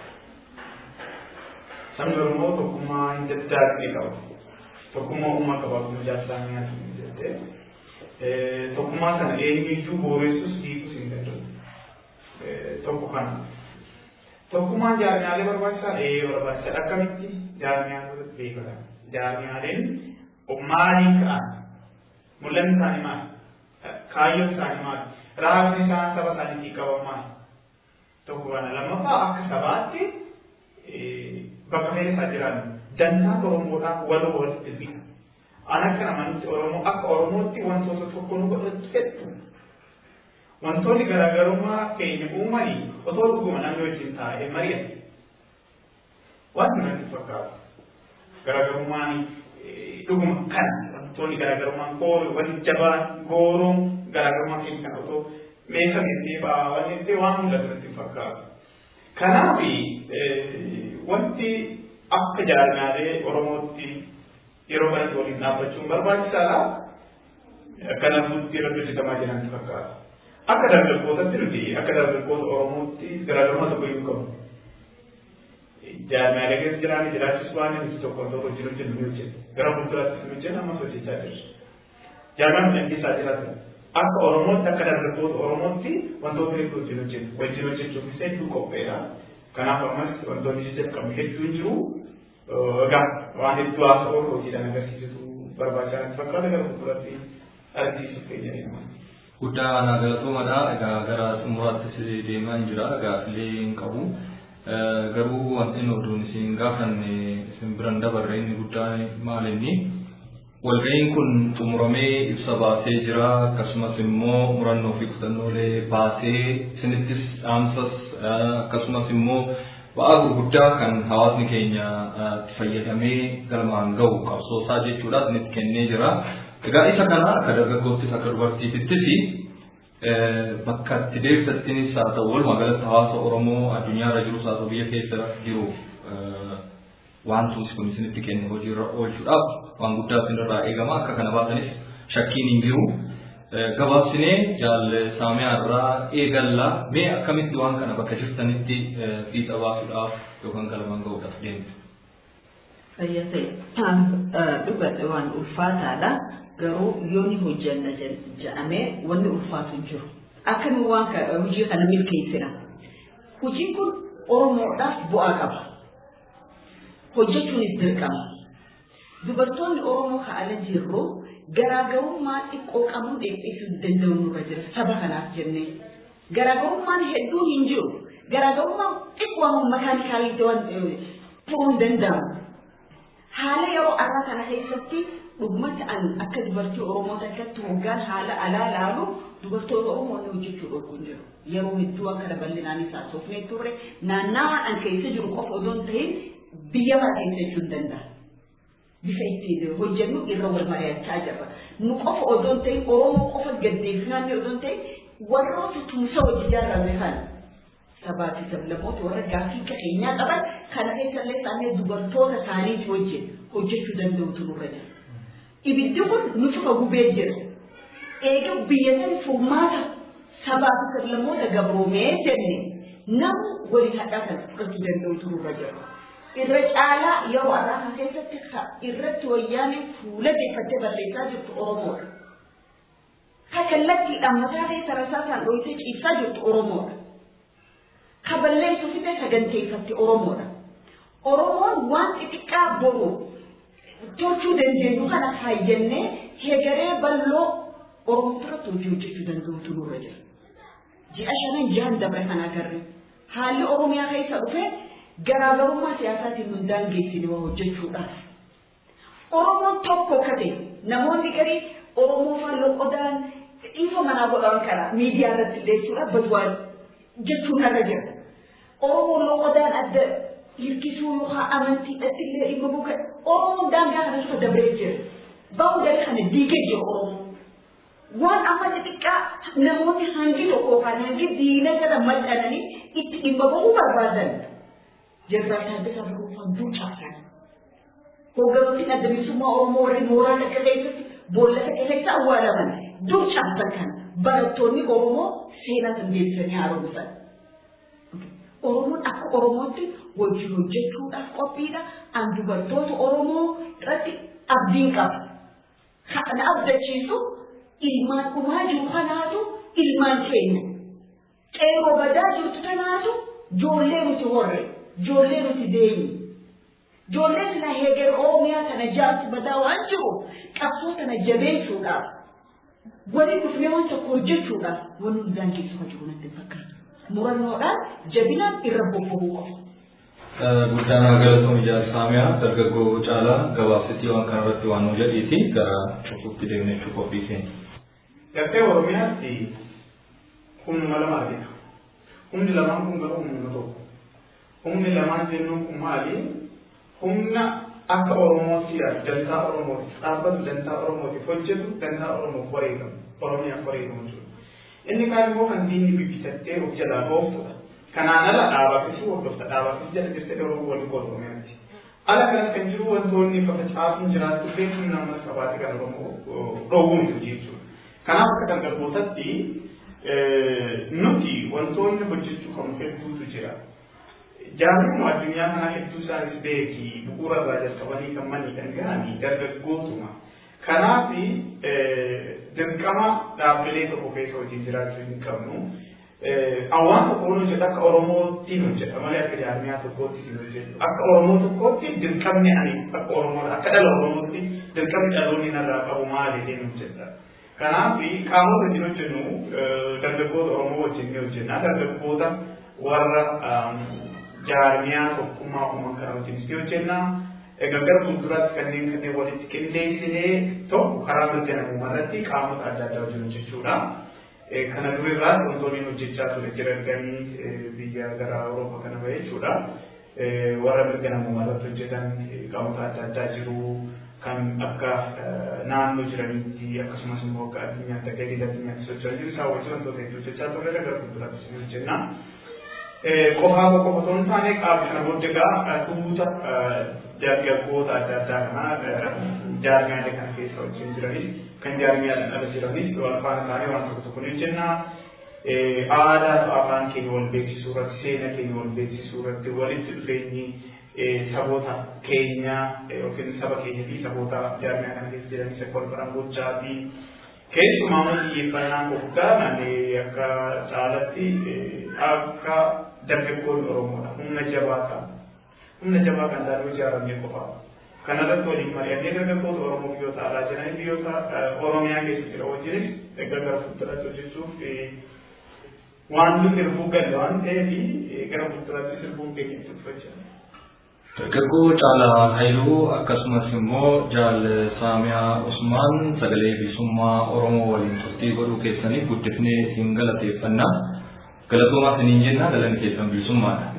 Sabni Oromoo tokkummaa hin daddaaqne qaba. Tokkummaa uumaa qaba akkuma jaarsaa nyaatu jettee. Tokkummaa kana eenyuyyuu booressus hiikus hin danda'u. Tokko kana. Tokkummaan jaarmiyaalee barbaachisaa ee barbaachisaa akkamitti jaarmiyaalee beekata. Jaarmiyaaleen maaliin ka'an? Mul'anni isaanii maali? Kaayyoon isaanii maali? Raabni isaan saba isaaniitii qaban maali? Tokko kana lammaffaa akka sabaatti bakka feesaa jiran dantaa Oromoodhaaf waloo walitti bita. An akka namanitti Oromoo akka Oromootti wantoota tokko nu godhatu hedduu. Wantoonni garaagarummaa keenya uumanii otoo dhuguma namni wajjin taa'ee mari'ate. Wanti natti fakkaatu. Garaagarummaan dhuguma kan wantoonni garaagarummaan gooroo wanti jabaan gooroon garaagarummaa keenya kan otoo meeshameetti ba'aa wanti itti waan mul'atu natti fakkaatu. Kanaaf wanti akka jaarmiyaalee Oromootti yeroo kanatti waliin dhaabbachuun barbaachisaadha. Kanaafuu irratti hojjetamaa jiran fakkaata. Akka dargaggootatti nuti akka dargaggoota Oromootti garaagarummaa tokko iyyuu qabu. Jaarmiyaalee keessa jiraanii jiraachisu waan nuti tokko tokko jiru jennu ni hojjetu. Gara fuulduraatti nu hojjetu ammas hojjechaa jirra. Jaarmiyaan nuti keessa jiraatan akka Oromootti akka dargaggoota Oromootti wantoota hedduu wajjin hojjetu. Wajjin hojjechuufis hedduu qopheedha. Kanaaf ammas wantoonni jajjabeeffamuu hedduun jiru. Egaa waan hedduu haasa oolu hojiidhaan agarsiisutu barbaachisaa natti fakkaata gara fuulduraatti argisiisuuf keenya deema. Guddaa anaa galatoomadha. Egaa gara xumuraattis deemaa hin jira. Gaaffilee hin qabu. Garuu wanti inni oduun isin gaafanne isin biran dabarre inni guddaan maal inni walga'iin kun xumuramee ibsa baasee jira akkasumas immoo murannoo fi kutannoolee baasee isinittis dhaamsas akkasumas immoo ba'aa gurguddaa kan hawaasni keenya itti fayyadamee galmaan gahu qabsoosaa jechuudha isinitti kennee jira. Egaa isa kana akka dargaggoottis akka dubartiitittis bakka itti deebisattinis haa ta'u walumaa galatti hawaasa Oromoo addunyaarra jirus haa ta'u biyya keessa jiru wanti kun isinitti kenne hojiirra oolchuudhaaf waan guddaa isinirraa eegama akka kana baatanis shakkiin hin jiru. Gabaabsinee jaalle saamiyaarraa eegallaa mee akkamitti waan kana bakka jirtanitti fiixa baasuudhaaf yookaan galmaan gahuudhaaf deemtu. Fayyadee dhugate waan ulfaataadha. garuu yoo ni hojjanna jedhamee wanni ulfaatu hin jiru. Akkami waan hojii kana milkeessina. Hojiin kun Oromoodhaaf bu'aa qaba. Hojjechuunis dirqama. Dubartoonni Oromoo ka'ala jirru garaagarummaa xiqqoo qabuun dheedheessuu danda'u nurra jira saba kanaaf jennee. Garaagarummaan hedduun hin jiru. Garaagarummaan xiqqoo makaanikaalii furuun hin danda'amu. Haala yeroo arraa kana keessatti dhugumatti an akka dubartii Oromoo takkatti hoggaan haala alaa laalu dubartoota Oromoo ni hojjechuu dhorkuun jiru. Yeroo hedduu akka bal'inaanis haasofnee turre naannawaan an keessa jiru qofa odoo hin ta'in biyya bara keessa jechuu hin danda'a. Bifa ittiin hojjennu irra wal mari'achaa jirra. Nu qofa odoo hin ta'in Oromoo qofa gaddeessinaanne odoo hin ta'in warroota tumsa hojii ijaarame kana sabaa fi sablammoota warra gaaffii qabeenyaa qaban kana keessallee isaanii dubartoota isaaniiti wajjin hojjechuu danda'utu nurra jira. ibiddi kun nuti gubee jira. Eega biyya san furmaata sabaa fi sablammoota gabroomee jenne namni waliin hadhaa kan fudhachuu danda'utu nurra jira. Irra caalaa yeroo har'aa kana keessatti irratti wayyaanee fuula deeffattee barreessaa jirtu Oromoodha. Ka kallattiidhaan mataa keessa rasaasaan dhohitee ciibsaa jirtu Oromoodha. Ka balleessu fitee saganteeffatti Oromoodha. Oromoon waan xixiqqaa boru tolchuu dandeenyu kana faayyannee heegaree bal'oo Oromoo irratti hojii hojjechuu danda'utu nurra jira. Ji'a shanan ji'an dabre kan agarre haalli Oromiyaa keessa dhufe garaagarummaa siyaasaatiin nu daangeessine waa hojjechuudhaaf. Oromoon tokko kate namoonni garii Oromoo faalloo qodaan dhiifa manaa godhan kana miidiyaa irratti illee jechuudha badwaa jechuun irra jira. Oromoon loqodaan adda hirkisuu yookaan amantiidhaatti illee dhimma buuka Oromoon daangaa kana lafa dabree jira. Bahu gadi kana diigee jira Oromoo. Waan amma xixiqqaa namoonni hangi tokko yookaan hangi diina jala maxxananii itti dhimma bahuu barbaadan. Jeneraal Taaddasaa Birruufaan duucaasan Hoogganoonni adda bilisummaa Oromoo warri mooraa akka keessatti boolla akka keessatti awwaalaman dur cabsan kan barattoonni Oromoo seenaa kan deebisanii haaromsan. Oromoon akka Oromootti wajjin hojjechuudhaaf qophiidha. An dubartoota Oromoo irratti abdiin qaba. Kan abdachiisu ilmaan dhumaa jiru kanaatu ilmaan keenya. Qeerroo badaa jirtu kanaatu ijoollee nuti horre, ijoollee nuti deemu. Ijoollee sila heeger Oromiyaa kana jaarsi badaa waan jiru qabsoo kana jabeessuudhaaf waliin dhufnee waan tokko hojjechuudhaaf wanni hundaan keessa jiru natti fakkaata. Murannoodhaan jabinaan irra bobba'uu qabu. Guddaan galatoom ijaarsa saamiyaa dargaggoo caalaa gabaabsitii waan kanarratti waan nu jedhiiti gara cufuutti deemnee jechuu qophii keenya. Gartee Oromiyaatti humnuma lamaatidha. Humni lamaan kun garuu humna tokko. Humni lamaan jennuun kun maali? Humna akka Oromootti dantaa Oromootiif dhaabbatu dantaa Oromootiif hojjetu dantaa Oromoof wareegamu Oromiyaaf wareegamu jechuudha. Inni kaan immoo kan diinni bibbisattee of jalaa dhooftudha. Kanaan ala dhaabaafis hordofta dhaabaafis jala jirtee Oromoo waliin qooduu Oromiyaatti. Ala kanas kan jiru wantoonni fafacaasuun jiraatu beekuun nama sabaati kan Oromoo dhoowwuun jiru jechuudha. Kanaaf akka dargaggootatti nuti wantoonni hojjechuu qabnu hedduutu jira. Jaarmuma addunyaa kana hedduu isaanis beeki bu'uura irraa jalqabanii kan manii kan gahanii dargaggootuma. Kanaaf dirqama dhaabbilee tokko keessa hojii jiraachuu hin qabnu. Hawaan tokko hojjetu akka Oromootti hojjeta malee akka jaarmiyaa tokkootti hin hojjetu. Akka Oromoo tokkootti dirqamni ani akka Oromoo akka dhala Oromootti dirqamni dhaloonni narraa qabu maali jedhee hojjeta. Kanaaf qaamota wajjin hojjennu dargaggoota Oromoo wajjin ni hojjenna. Dargaggoota warra jaarmiyaa tokkummaa uuman kana wajjin ni hojjenna. Egaa gara fuulduraatti kanneen kanneen walitti qindeessinee tokko karaa mirga namummaa irratti qaamota adda addaa wajjin hojjechuudha. Kana durirraa wantoonni hojjechaa ture jiranii biyya gara Awurooppaa kana bahe jechuudha. Warra mirga namummaa irratti hojjetan qaamota adda addaa jiru. kan akka naannoo jiranitti akkasumas immoo akka addunyaatti akka edda addunyaatti socho'aa jiru isaa wajjin wantoota hedduu hojjechaa turre gara fuulduraatti ni hojjenna. Qofaa qofa otoo hin taane qaama kana booddee egaa dhuunfa dargaggoota adda addaa kana jaarmiyaalee kana keessa wajjin jiranis kan jaarmiyaadhaan ala jiranis wal faana taanee waan tokko tokko ni hojjenna. Aadaa fi afaan keenya wal beeksisuu irratti seenaa keenya wal beeksisuu irratti walitti dhufeenyi saboota keenya yookiin saba keenya fi saboota jaarmiyaa kana keessa jiranis akka wal baran gochaa fi keessumaa immoo xiyyeeffannaan guddaa akka caalatti akka dargaggoonni Oromoodha humna jabaa qaba. Humna jabaa kan taate ijaaramee qofa. Kanarratti waliin mari'annee dargaggoota Oromoo biyyoota alaa jiran biyyoota Oromiyaa keessa jira wajjinis egaa gara fuulduraatti hojjechuuf waan nuti sirbuu galle waan ta'eef gara fuulduraatti sirbuun keenya itti fufachaa. Dargaggoo Caalaa Haayiluu akkasumas immoo Jaal Saamiyaa Usmaan sagalee bilisummaa Oromoo waliin turtii godhuu keessaniif guddifnee isin galateeffanna. Galatoomaa isiniin jenna galanni keessan bilisummaadha.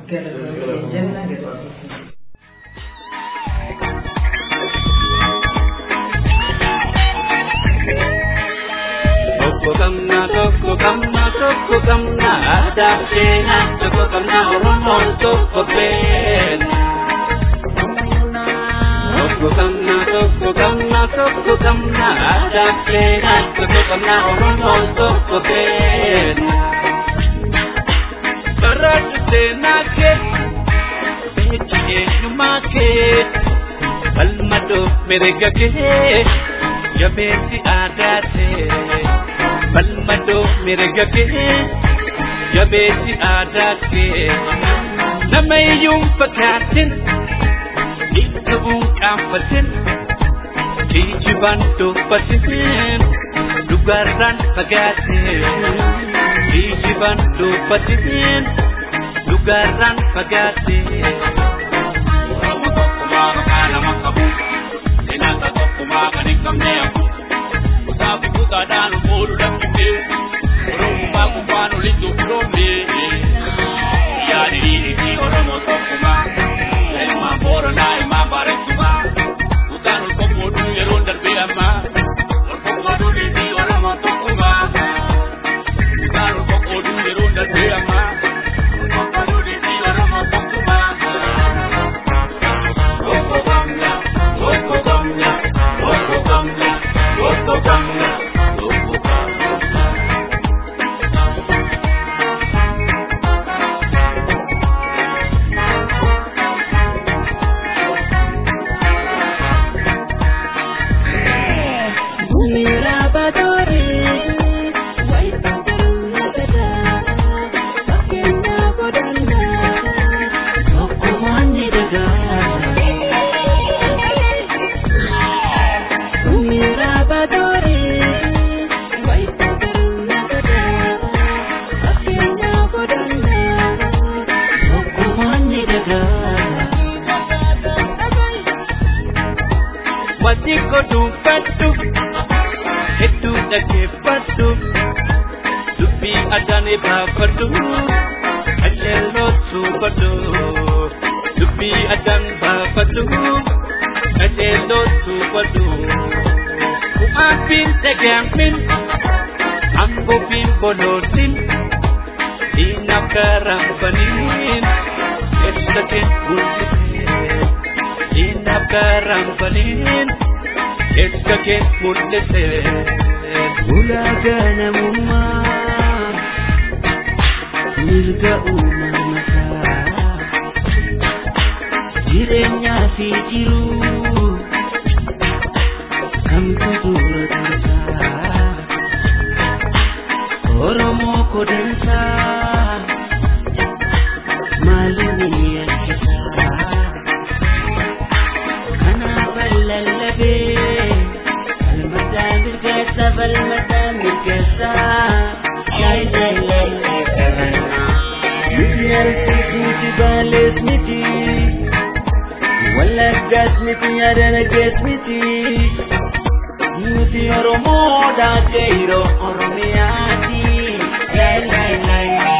Tokko kamna tokko kamna tokko kamna aadaa seenaa tokko kamna Oromoon tokko beena. Tokko kamna tokko kamna tokko kamna aadaa seenaa tokko kamna Oromoon tokko beena. Barraatu seenaa kee beekti eenyummaa kee falmadoo mirga kee jabeessi aadaa kee. balmadoo mirga kee jabeessi aadaa kee nama iyyuun fakkaatin dhiibbuu qaanfatin kijibaan dubbatin dhugaarraan fagaatin kijibaan dubbatin dhugaarraan fagaatin. Oromoo tokkummaa maqaa nama qabu seenaa tokkummaa kan hin qabne hafu. Kutaafi kutaadhaan oolu dhaqqite Oromummaa kubbaan olitti firoomne Yaadi dhiirri Oromoo tokkummaa Ilmaan Booranaa ilmaan Baareessumaa Kutaan ol qoqqooduu yeroo darbee ammaa Ol qoqqooduu dhiirri Oromoo tokkummaa Kutaan ol qoqqooduu yeroo darbee ammaa Ol qoqqooduu dhiirri Oromoo tokkummaa Tokko kamna dubbadhu hedduu dhaggeeffadhu dubbii addaanii baafadhu qajeeloo suubadhu dubbii addaan baafadhu qajeeloo suubadhu ku'aabbiin dhagaamin ambobiin bolootin diinaaf garambaniin keessa kee mul'isee diinaaf garambaniin keessa kee mul'isee ulaagaa namummaa mirga uumamataa jireenyaa fi jiruu kamtu dura dansaa oromoo kodansaa maalini yakkisaa kanaa lallabee falmataa mirgeessa falmataa mirgeessa yaay yaay yaay qabannaa nuti arsiisuuti baalees miti wallaggaas miti yaadanagees miti nuti oromoodha geero oromiyaati yaay yaay yaay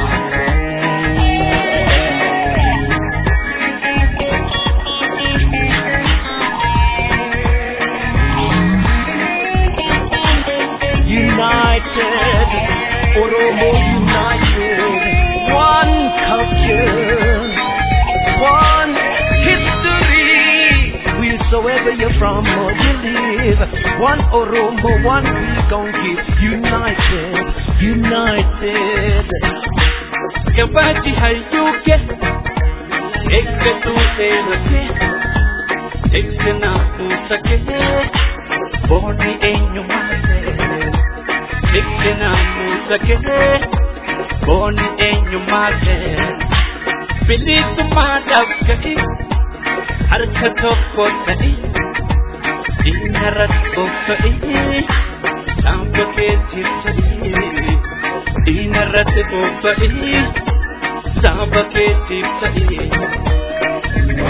United, Oromo united, one culture, one history. Wheresoever you're from or you live, one Oromo, one we gon' keep united, united. Gabaati hayyuuke eeggatu seenake eegsina fuusake boonni eenyumaase eegsina fuusake boonni eenyumaase bilisummaadhaaf ga'i harka tokko ta'i diinarratti bobba'ii saanfa keetiif ta'ii diinarratti bobba'ii saanfa keetiif ta'ii.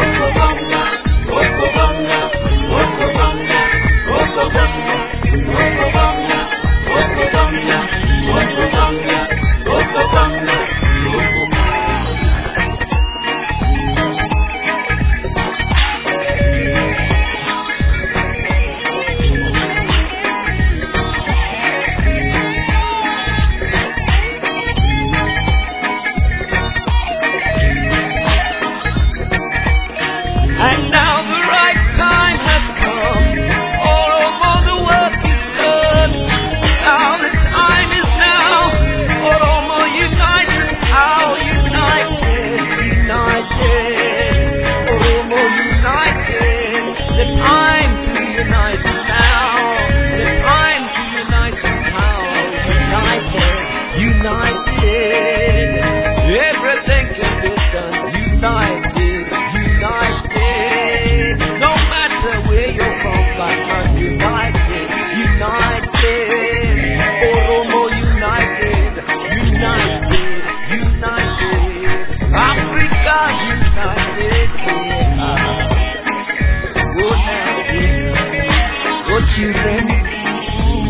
And now the right time has come. All over the world is done. Now the time is now. Oromo united. How united? United. Oromo united. The time to unite now. The time to unite now. United. United. Everything can be done. United. United. No matter where you're from, but not united. United. Oromo united. United. United. Africa united. Yeah. Good night. Good children.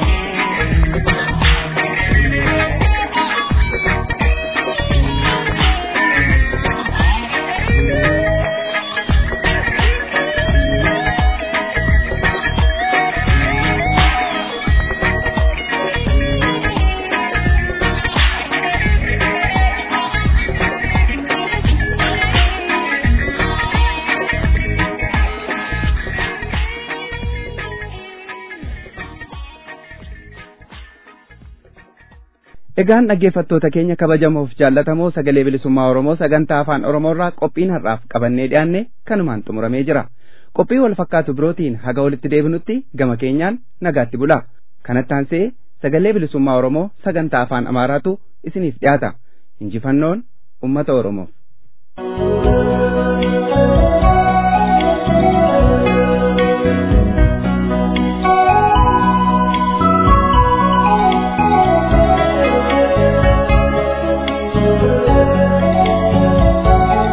Egaan dhaggeeffattoota keenya kabajamoof jaallatamoo sagalee bilisummaa Oromoo sagantaa afaan Oromoorraa qophiin har'aaf qabannee dhiyaanne kanumaan xumuramee jira. Qophii wal fakkaatu birootiin haga walitti deebinutti gama keenyaan nagaatti bula. Kanatti aansee sagalee bilisummaa Oromoo sagantaa afaan Amaaraatu isiniif dhiyaata. Injifannoon uummata Oromoof.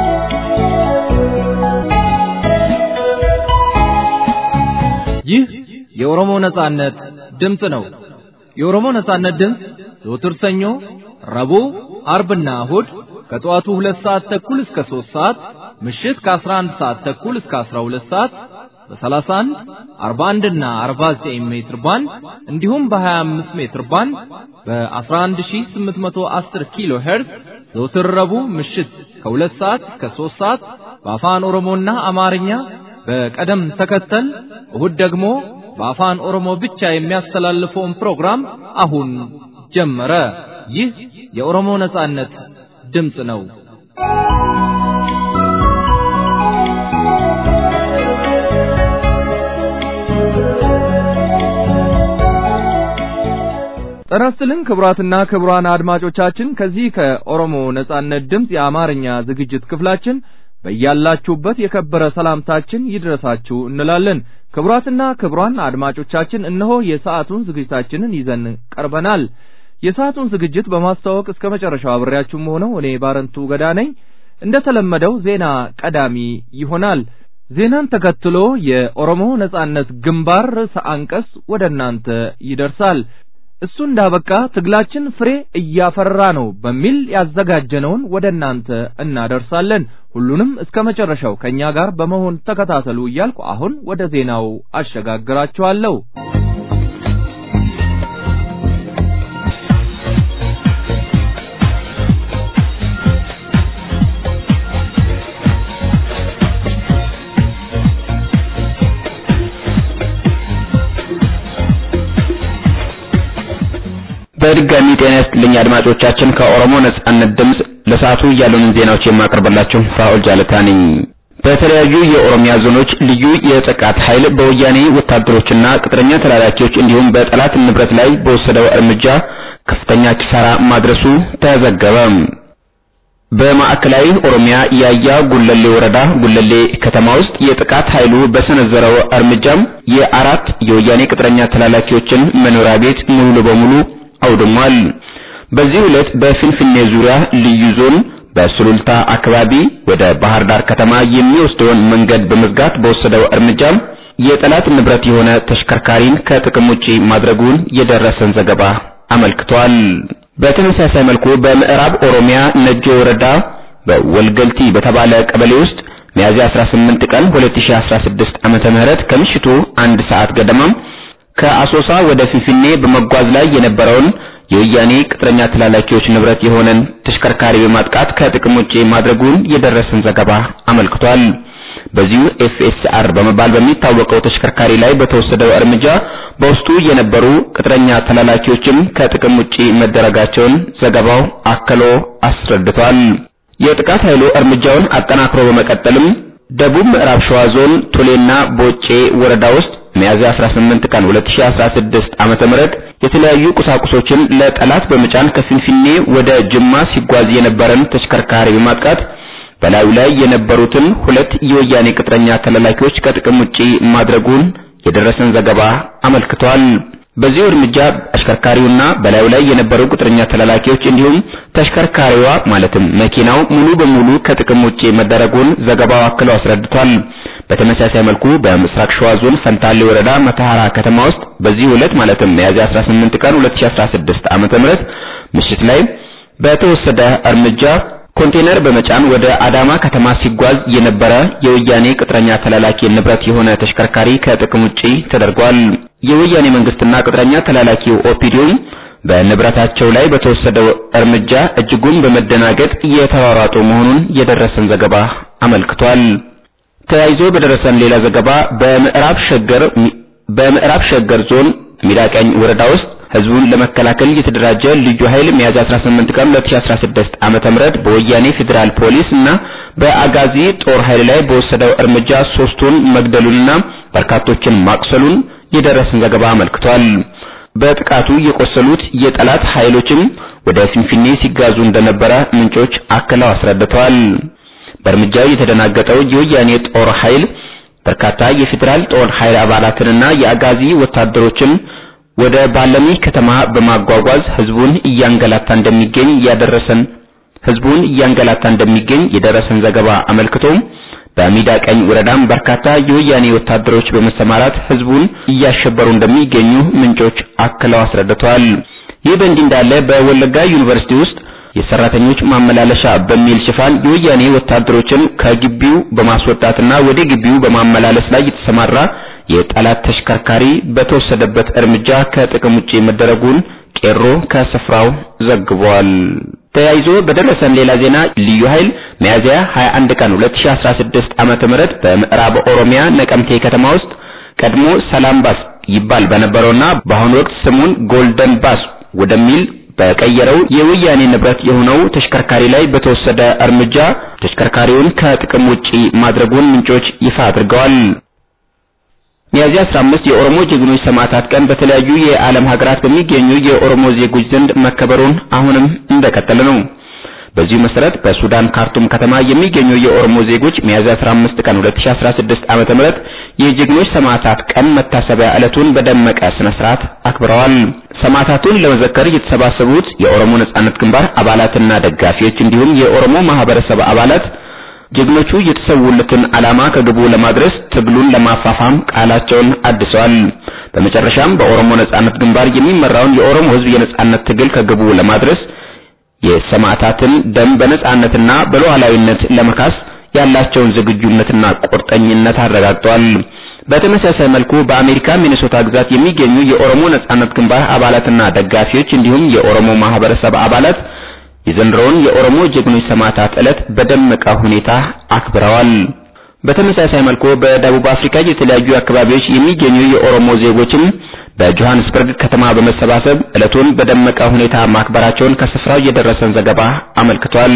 ይህ የኦሮሞ ነጻነት ድምፅ ነው። የኦሮሞ ነጻነት ድምፅ ዘወትር ሰኞ፣ ረቡዕ፣ አርብና እሁድ ከጠዋቱ ሁለት ሰዓት ተኩል እስከ ሦስት ሰዓት ምሽት ከ11 ሰዓት ተኩል እስከ 12 ሰዓት በ31 41 እና 49 ሜትር ባንድ እንዲሁም በ25 ሜትር ባንድ በ11810 ኪሎ ሄርዝ ዘወትር ረቡዕ ምሽት ከ2 ሰዓት እስከ 3 ሰዓት በአፋን ኦሮሞና አማርኛ በቀደም ተከተል እሁድ ደግሞ በአፋን ኦሮሞ ብቻ የሚያስተላልፈውን ፕሮግራም አሁን ጀመረ። ይህ የኦሮሞ ነጻነት ድምፅ ነው። ጤና ይስጥልን ክቡራትና ክቡራን አድማጮቻችን ከዚህ ከኦሮሞ ነጻነት ድምፅ የአማርኛ ዝግጅት ክፍላችን በያላችሁበት የከበረ ሰላምታችን ይድረሳችሁ እንላለን። ክቡራትና ክቡራን አድማጮቻችን እነሆ የሰዓቱን ዝግጅታችንን ይዘን ቀርበናል። የሰዓቱን ዝግጅት በማስተዋወቅ እስከ መጨረሻው አብሬያችሁም ሆነው እኔ ባረንቱ ገዳ ነኝ። እንደተለመደው ዜና ቀዳሚ ይሆናል። ዜናን ተከትሎ የኦሮሞ ነጻነት ግንባር ርዕሰ አንቀጽ ወደ እናንተ ይደርሳል። እሱ እንዳበቃ ትግላችን ፍሬ እያፈራ ነው በሚል ያዘጋጀነውን ወደ እናንተ እናደርሳለን። ሁሉንም እስከ መጨረሻው ከእኛ ጋር በመሆን ተከታተሉ እያልኩ አሁን ወደ ዜናው አሸጋግራችኋለሁ። በድጋሚ ጤና ይስጥልኝ አድማጮቻችን። ከኦሮሞ ነጻነት ድምፅ ለሰዓቱ ያሉንን ዜናዎች የማቀርብላችሁ ፋኡል ጃለታ ነኝ። በተለያዩ የኦሮሚያ ዞኖች ልዩ የጥቃት ኃይል በወያኔ ወታደሮችና ቅጥረኛ ተላላኪዎች እንዲሁም በጠላት ንብረት ላይ በወሰደው እርምጃ ከፍተኛ ኪሳራ ማድረሱ ተዘገበ። በማዕከላዊ ኦሮሚያ ያያ ጉለሌ ወረዳ ጉለሌ ከተማ ውስጥ የጥቃት ኃይሉ በሰነዘረው እርምጃም የአራት የወያኔ ቅጥረኛ ተላላኪዎችን መኖሪያ ቤት ሙሉ በሙሉ አውድሟል። በዚህ ዕለት በፊንፊኔ ዙሪያ ልዩ ዞን በሱሉልታ አካባቢ ወደ ባህር ዳር ከተማ የሚወስደውን መንገድ በመዝጋት በወሰደው እርምጃ የጠላት ንብረት የሆነ ተሽከርካሪን ከጥቅም ውጪ ማድረጉን የደረሰን ዘገባ አመልክቷል። በተመሳሳይ መልኩ በምዕራብ ኦሮሚያ ነጆ ወረዳ በወልገልቲ በተባለ ቀበሌ ውስጥ ሚያዝያ 18 ቀን 2016 ዓመተ ምህረት ከምሽቱ አንድ ሰዓት ገደማ ከአሶሳ ወደ ፊንፊኔ በመጓዝ ላይ የነበረውን የወያኔ ቅጥረኛ ተላላኪዎች ንብረት የሆነን ተሽከርካሪ በማጥቃት ከጥቅም ውጪ ማድረጉን የደረሰን ዘገባ አመልክቷል። በዚሁ ኤፍኤስአር በመባል በሚታወቀው ተሽከርካሪ ላይ በተወሰደው እርምጃ በውስጡ የነበሩ ቅጥረኛ ተላላኪዎችም ከጥቅም ውጪ መደረጋቸውን ዘገባው አክሎ አስረድቷል። የጥቃት ኃይሉ እርምጃውን አጠናክሮ በመቀጠልም ደቡብ ምዕራብ ሸዋ ዞን ቱሌና ቦጬ ወረዳ ውስጥ ሚያዝያ 18 ቀን 2016 ዓመተ ምህረት የተለያዩ ቁሳቁሶችን ለጠላት በመጫን ከፊንፊኔ ወደ ጅማ ሲጓዝ የነበረን ተሽከርካሪ በማጥቃት በላዩ ላይ የነበሩትን ሁለት የወያኔ ቅጥረኛ ተላላኪዎች ከጥቅም ውጪ ማድረጉን የደረሰን ዘገባ አመልክቷል። በዚሁ እርምጃ አሽከርካሪውና በላዩ ላይ የነበሩ ቅጥረኛ ተላላኪዎች እንዲሁም ተሽከርካሪዋ ማለትም መኪናው ሙሉ በሙሉ ከጥቅም ውጪ መደረጉን ዘገባው አክሎ አስረድቷል። በተመሳሳይ መልኩ በምስራቅ ሸዋ ዞን ፈንታሌ ወረዳ መተሐራ ከተማ ውስጥ በዚህ ዕለት ማለትም ሚያዝያ 18 ቀን 2016 ዓመተ ምህረት ምሽት ላይ በተወሰደ እርምጃ ኮንቴነር በመጫን ወደ አዳማ ከተማ ሲጓዝ የነበረ የወያኔ ቅጥረኛ ተላላኪ ንብረት የሆነ ተሽከርካሪ ከጥቅም ውጪ ተደርጓል። የወያኔ መንግስትና ቅጥረኛ ተላላኪው ኦፒዲዮም በንብረታቸው ላይ በተወሰደው እርምጃ እጅጉን በመደናገጥ እየተሯሯጡ መሆኑን የደረሰን ዘገባ አመልክቷል። ተያይዞ በደረሰን ሌላ ዘገባ በምዕራብ ሸገር በምዕራብ ሸገር ዞን ሚዳቀኝ ወረዳ ውስጥ ህዝቡን ለመከላከል የተደራጀ ልዩ ኃይል ሚያዝያ 18 ቀን 2016 ዓመተ ምህረት በወያኔ ፌዴራል ፖሊስ እና በአጋዚ ጦር ኃይል ላይ በወሰደው እርምጃ ሶስቱን መግደሉንና በርካቶችን ማቁሰሉን የደረሰን ዘገባ አመልክቷል። በጥቃቱ የቆሰሉት የጠላት ኃይሎችም ወደ ፊንፊኔ ሲጋዙ እንደነበረ ምንጮች አክለው አስረድተዋል። በእርምጃው የተደናገጠው የወያኔ ጦር ኃይል በርካታ የፌዴራል ጦር ኃይል አባላትንና የአጋዚ ወታደሮችን ወደ ባለሚ ከተማ በማጓጓዝ ህዝቡን እያንገላታ እንደሚገኝ ያደረሰን ህዝቡን እያንገላታ እንደሚገኝ የደረሰን ዘገባ አመልክቶ በሚዳ ቀኝ ወረዳም በርካታ የወያኔ ወታደሮች በመሰማራት ህዝቡን እያሸበሩ እንደሚገኙ ምንጮች አክለው አስረድተዋል። ይህ በእንዲህ እንዳለ በወለጋ ዩኒቨርሲቲ ውስጥ የሰራተኞች ማመላለሻ በሚል ሽፋን የወያኔ ወታደሮችን ከግቢው በማስወጣትና ወደ ግቢው በማመላለስ ላይ የተሰማራ የጠላት ተሽከርካሪ በተወሰደበት እርምጃ ከጥቅም ውጪ መደረጉን ቄሮ ከስፍራው ዘግቧል። ተያይዞ በደረሰን ሌላ ዜና ልዩ ኃይል ሚያዝያ 21 ቀን 2016 ዓመተ ምህረት በምዕራብ ኦሮሚያ ነቀምቴ ከተማ ውስጥ ቀድሞ ሰላም ባስ ይባል በነበረውና በአሁኑ ወቅት ስሙን ጎልደን ባስ ወደሚል በቀየረው የወያኔ ንብረት የሆነው ተሽከርካሪ ላይ በተወሰደ እርምጃ ተሽከርካሪውን ከጥቅም ውጪ ማድረጉን ምንጮች ይፋ አድርገዋል። ሚያዝያ 15 የኦሮሞ ጀግኖች ሰማዕታት ቀን በተለያዩ የዓለም ሀገራት በሚገኙ የኦሮሞ ዜጎች ዘንድ መከበሩን አሁንም እንደቀጠለ ነው። በዚሁ መሰረት በሱዳን ካርቱም ከተማ የሚገኙ የኦሮሞ ዜጎች ሚያዝያ 15 ቀን 2016 ዓመተ ምህረት የጀግኖች ሰማዕታት ቀን መታሰቢያ ዕለቱን በደመቀ ስነ ስርዓት አክብረዋል። ሰማዕታቱን ለመዘከር የተሰባሰቡት የኦሮሞ ነጻነት ግንባር አባላትና ደጋፊዎች እንዲሁም የኦሮሞ ማህበረሰብ አባላት ጀግኖቹ የተሰዉለትን ዓላማ ከግቡ ለማድረስ ትግሉን ለማፋፋም ቃላቸውን አድሰዋል። በመጨረሻም በኦሮሞ ነጻነት ግንባር የሚመራውን የኦሮሞ ሕዝብ የነጻነት ትግል ከግቡ ለማድረስ የሰማዕታትን ደም በነጻነትና በሉዓላዊነት ለመካስ ያላቸውን ዝግጁነትና ቁርጠኝነት አረጋግጠዋል። በተመሳሳይ መልኩ በአሜሪካ ሚኒሶታ ግዛት የሚገኙ የኦሮሞ ነጻነት ግንባር አባላትና ደጋፊዎች እንዲሁም የኦሮሞ ማህበረሰብ አባላት የዘንድሮውን የኦሮሞ ጀግኖች ሰማዕታት ዕለት በደመቀ ሁኔታ አክብረዋል። በተመሳሳይ መልኩ በደቡብ አፍሪካ የተለያዩ አካባቢዎች የሚገኙ የኦሮሞ ዜጎችም በጆሃንስበርግ ከተማ በመሰባሰብ ዕለቱን በደመቀ ሁኔታ ማክበራቸውን ከስፍራው የደረሰን ዘገባ አመልክቷል።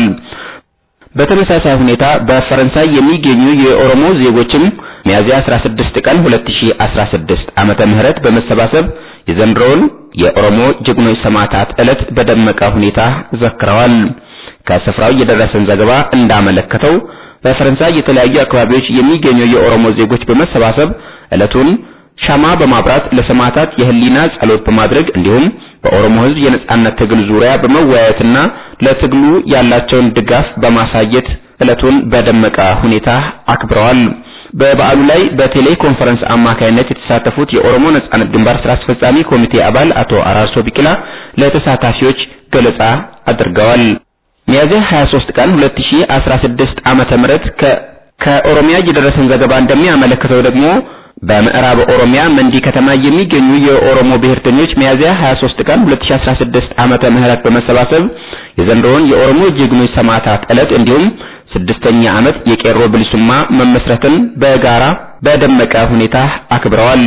በተመሳሳይ ሁኔታ በፈረንሳይ የሚገኙ የኦሮሞ ዜጎችም ሚያዝያ 16 ቀን 2016 ዓመተ ምህረት በመሰባሰብ የዘንድሮውን የኦሮሞ ጀግኖች ሰማዕታት ዕለት በደመቀ ሁኔታ ዘክረዋል። ከስፍራው የደረሰን ዘገባ እንዳመለከተው በፈረንሳይ የተለያዩ አካባቢዎች የሚገኙ የኦሮሞ ዜጎች በመሰባሰብ ዕለቱን ሻማ በማብራት ለሰማዕታት የህሊና ጸሎት በማድረግ እንዲሁም በኦሮሞ ሕዝብ የነጻነት ትግል ዙሪያ በመወያየትና ለትግሉ ያላቸውን ድጋፍ በማሳየት ዕለቱን በደመቀ ሁኔታ አክብረዋል። በበዓሉ ላይ በቴሌ ኮንፈረንስ አማካይነት የተሳተፉት የኦሮሞ ነጻነት ግንባር ስራ አስፈጻሚ ኮሚቴ አባል አቶ አራርሶ ቢቂላ ለተሳታፊዎች ገለጻ አድርገዋል። ሚያዝያ 23 ቀን 2016 ዓመተ ምህረት ከኦሮሚያ የደረሰን ዘገባ እንደሚያመለክተው ደግሞ በምዕራብ ኦሮሚያ መንዲ ከተማ የሚገኙ የኦሮሞ ብሔርተኞች ሚያዝያ 23 ቀን 2016 ዓመተ ምህረት በመሰባሰብ የዘንድሮውን የኦሮሞ ጀግኖች ሰማዕታት ዕለት እንዲሁም ስድስተኛ ዓመት የቄሮ ብልሱማ መመስረትን በጋራ በደመቀ ሁኔታ አክብረዋል።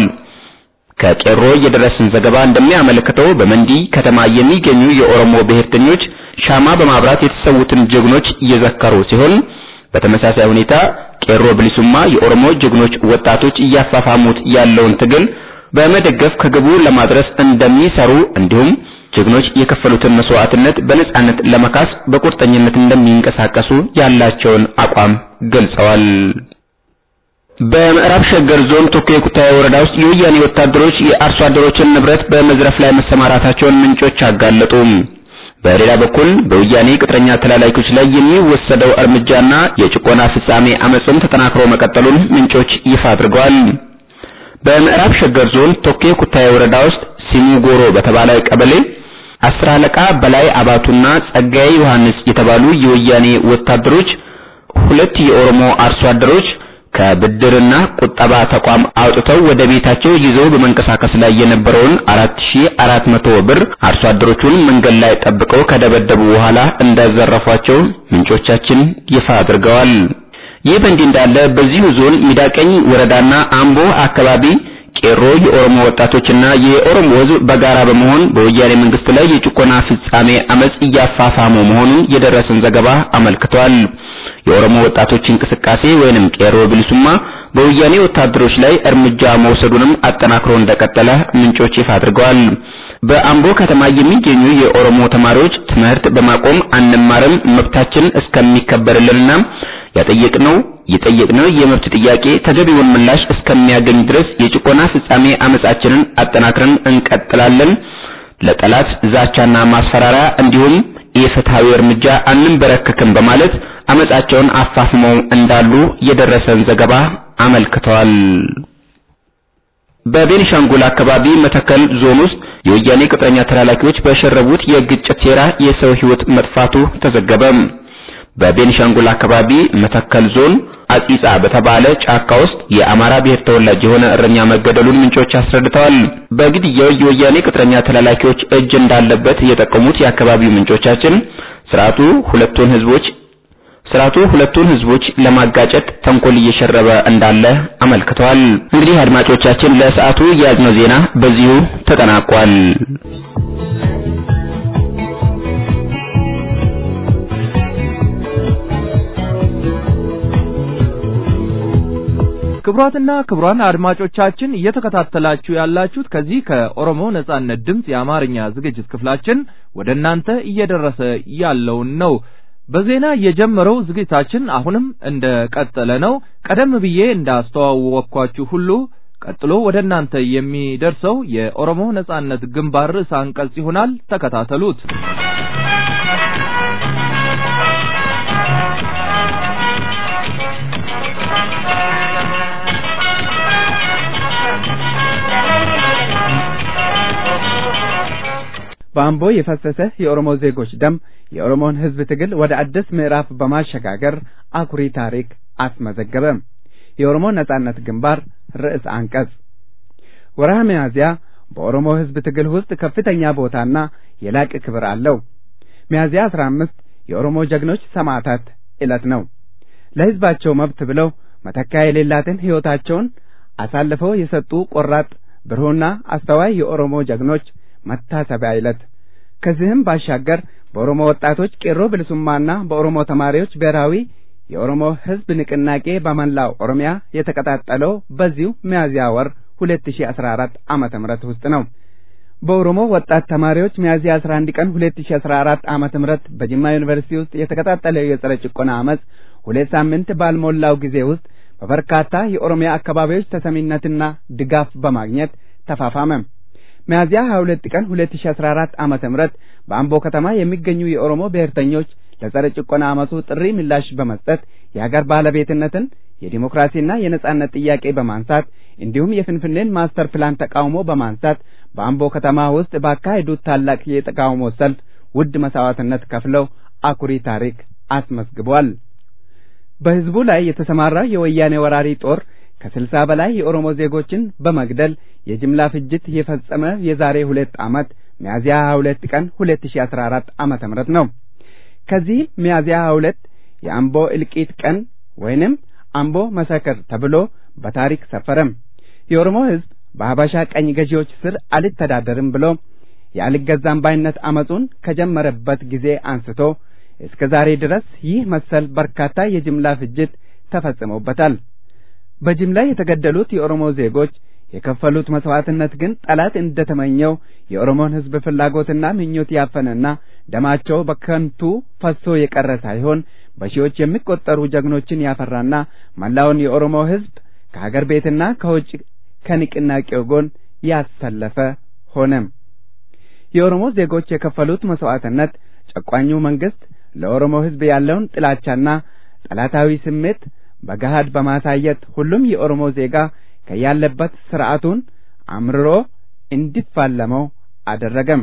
ከቄሮ የደረሰን ዘገባ እንደሚያመለክተው በመንዲ ከተማ የሚገኙ የኦሮሞ ብሔርተኞች ሻማ በማብራት የተሰዉትን ጀግኖች እየዘከሩ ሲሆን በተመሳሳይ ሁኔታ ቄሮ ብሊሱማ የኦሮሞ ጀግኖች ወጣቶች እያፋፋሙት ያለውን ትግል በመደገፍ ከግቡ ለማድረስ እንደሚሰሩ እንዲሁም ጀግኖች የከፈሉትን መስዋዕትነት በነጻነት ለመካስ በቁርጠኝነት እንደሚንቀሳቀሱ ያላቸውን አቋም ገልጸዋል። በምዕራብ ሸገር ዞን ቶኬ ኩታዬ ወረዳ ውስጥ የወያኔ ወታደሮች የአርሶ አደሮችን ንብረት በመዝረፍ ላይ መሰማራታቸውን ምንጮች አጋለጡ። በሌላ በኩል በወያኔ ቅጥረኛ ተላላኪዎች ላይ የሚወሰደው እርምጃና የጭቆና ፍጻሜ አመጽም ተጠናክሮ መቀጠሉን ምንጮች ይፋ አድርገዋል። በምዕራብ ሸገር ዞን ቶኬ ኩታዬ ወረዳ ውስጥ ሲሙ ጎሮ በተባለ ቀበሌ አስር አለቃ በላይ አባቱና ጸጋዬ ዮሐንስ የተባሉ የወያኔ ወታደሮች ሁለት የኦሮሞ አርሶ አደሮች ከብድርና ቁጠባ ተቋም አውጥተው ወደ ቤታቸው ይዘው በመንቀሳቀስ ላይ የነበረውን 4400 ብር አርሶ አደሮቹን መንገድ ላይ ጠብቀው ከደበደቡ በኋላ እንዳዘረፏቸው ምንጮቻችን ይፋ አድርገዋል። ይህ በእንዲህ እንዳለ በዚሁ ዞን ሚዳቀኝ ወረዳና አምቦ አካባቢ ቄሮ የኦሮሞ ወጣቶችና የኦሮሞ ሕዝብ በጋራ በመሆን በወያኔ መንግስት ላይ የጭቆና ፍጻሜ አመጽ እያፋፋሙ መሆኑን የደረሰን ዘገባ አመልክቷል። የኦሮሞ ወጣቶች እንቅስቃሴ ወይንም ቄሮ ብልሱማ በወያኔ ወታደሮች ላይ እርምጃ መውሰዱንም አጠናክሮ እንደቀጠለ ምንጮች ይፋ አድርገዋል። በአምቦ ከተማ የሚገኙ የኦሮሞ ተማሪዎች ትምህርት በማቆም አንማርም፣ መብታችን እስከሚከበርልንና ያጠየቅነው የጠየቅነው የመብት ጥያቄ ተገቢውን ምላሽ እስከሚያገኝ ድረስ የጭቆና ፍጻሜ አመጻችንን አጠናክረን እንቀጥላለን። ለጠላት ዛቻና ማስፈራሪያ እንዲሁም የፍትሃዊ እርምጃ አንንበረከክም በማለት አመጻቸውን አፋፍመው እንዳሉ የደረሰን ዘገባ አመልክተዋል። በቤኒሻንጉል አካባቢ መተከል ዞን ውስጥ የወያኔ ቅጥረኛ ተላላኪዎች በሸረቡት የግጭት ሴራ የሰው ሕይወት መጥፋቱ ተዘገበ። በቤኒሻንጉል አካባቢ መተከል ዞን አጺጻ በተባለ ጫካ ውስጥ የአማራ ብሔር ተወላጅ የሆነ እረኛ መገደሉን ምንጮች አስረድተዋል። በግድያው የወያኔ ቅጥረኛ ተላላኪዎች እጅ እንዳለበት የጠቀሙት የአካባቢው ምንጮቻችን ስርዓቱ ሁለቱን ህዝቦች ስርዓቱ ሁለቱን ህዝቦች ለማጋጨት ተንኮል እየሸረበ እንዳለ አመልክተዋል። እንግዲህ አድማጮቻችን ለሰዓቱ የያዝነው ዜና በዚሁ ተጠናቋል። ክቡራትና ክቡራን አድማጮቻችን እየተከታተላችሁ ያላችሁት ከዚህ ከኦሮሞ ነጻነት ድምፅ የአማርኛ ዝግጅት ክፍላችን ወደ እናንተ እየደረሰ ያለውን ነው። በዜና የጀመረው ዝግጅታችን አሁንም እንደ ቀጠለ ነው። ቀደም ብዬ እንዳስተዋወቅኳችሁ ሁሉ ቀጥሎ ወደ እናንተ የሚደርሰው የኦሮሞ ነጻነት ግንባር ርዕሰ አንቀጽ ይሆናል። ተከታተሉት። በአምቦ የፈሰሰ የኦሮሞ ዜጎች ደም የኦሮሞን ሕዝብ ትግል ወደ አዲስ ምዕራፍ በማሸጋገር አኩሪ ታሪክ አስመዘገበ። የኦሮሞ ነጻነት ግንባር ርዕስ አንቀጽ ወርሃ ሚያዝያ በኦሮሞ ሕዝብ ትግል ውስጥ ከፍተኛ ቦታና የላቀ ክብር አለው። ሚያዝያ አስራ አምስት የኦሮሞ ጀግኖች ሰማዕታት ዕለት ነው። ለሕዝባቸው መብት ብለው መተኪያ የሌላትን ሕይወታቸውን አሳልፈው የሰጡ ቆራጥ ብሩህና አስተዋይ የኦሮሞ ጀግኖች መታሰቢያ ዕለት። ከዚህም ባሻገር በኦሮሞ ወጣቶች ቄሮ ብልሱማና በኦሮሞ ተማሪዎች ብሔራዊ የኦሮሞ ሕዝብ ንቅናቄ በመላው ኦሮሚያ የተቀጣጠለው በዚሁ ሚያዝያ ወር 2014 ዓመተ ምህረት ውስጥ ነው። በኦሮሞ ወጣት ተማሪዎች ሚያዝያ 11 ቀን 2014 ዓመተ ምህረት በጅማ ዩኒቨርሲቲ ውስጥ የተቀጣጠለው የጸረ ጭቆና አመፅ ሁለት ሳምንት ባልሞላው ጊዜ ውስጥ በበርካታ የኦሮሚያ አካባቢዎች ተሰሚነትና ድጋፍ በማግኘት ተፋፋመ። ሚያዝያ 22 ቀን 2014 ዓመተ ምህረት በአምቦ ከተማ የሚገኙ የኦሮሞ ብሔርተኞች ለጸረ ጭቆና አመፁ ጥሪ ምላሽ በመስጠት የሀገር ባለቤትነትን የዲሞክራሲና የነጻነት ጥያቄ በማንሳት እንዲሁም የፍንፍኔን ማስተር ፕላን ተቃውሞ በማንሳት በአምቦ ከተማ ውስጥ ባካሄዱት ታላቅ የተቃውሞ ሰልፍ ውድ መስዋዕትነት ከፍለው አኩሪ ታሪክ አስመዝግቧል። በህዝቡ ላይ የተሰማራው የወያኔ ወራሪ ጦር ከስልሳ በላይ የኦሮሞ ዜጎችን በመግደል የጅምላ ፍጅት የፈጸመ የዛሬ ሁለት ዓመት ሚያዝያ 22 ቀን 2014 ዓመተ ምህረት ነው። ከዚህ ሚያዝያ 22 የአምቦ እልቂት ቀን ወይንም አምቦ መሰከር ተብሎ በታሪክ ሰፈረም። የኦሮሞ ህዝብ በሀበሻ ቀኝ ገዢዎች ስር አልተዳደርም ብሎ የአልገዛም ባይነት አመጹን ከጀመረበት ጊዜ አንስቶ እስከ ዛሬ ድረስ ይህ መሰል በርካታ የጅምላ ፍጅት ተፈጽሞበታል። በጅምላ የተገደሉት የኦሮሞ ዜጎች የከፈሉት መስዋዕትነት ግን ጠላት እንደተመኘው የኦሮሞን ህዝብ ፍላጎትና ምኞት ያፈነና ደማቸው በከንቱ ፈሶ የቀረ ሳይሆን በሺዎች የሚቆጠሩ ጀግኖችን ያፈራና መላውን የኦሮሞ ህዝብ ከሀገር ቤትና ከውጭ ከንቅናቄው ጎን ያሰለፈ ሆነም። የኦሮሞ ዜጎች የከፈሉት መስዋዕትነት ጨቋኙ መንግስት ለኦሮሞ ህዝብ ያለውን ጥላቻና ጠላታዊ ስሜት በገሃድ በማሳየት ሁሉም የኦሮሞ ዜጋ ከያለበት ስርዓቱን አምርሮ እንዲፋለመው አደረገም።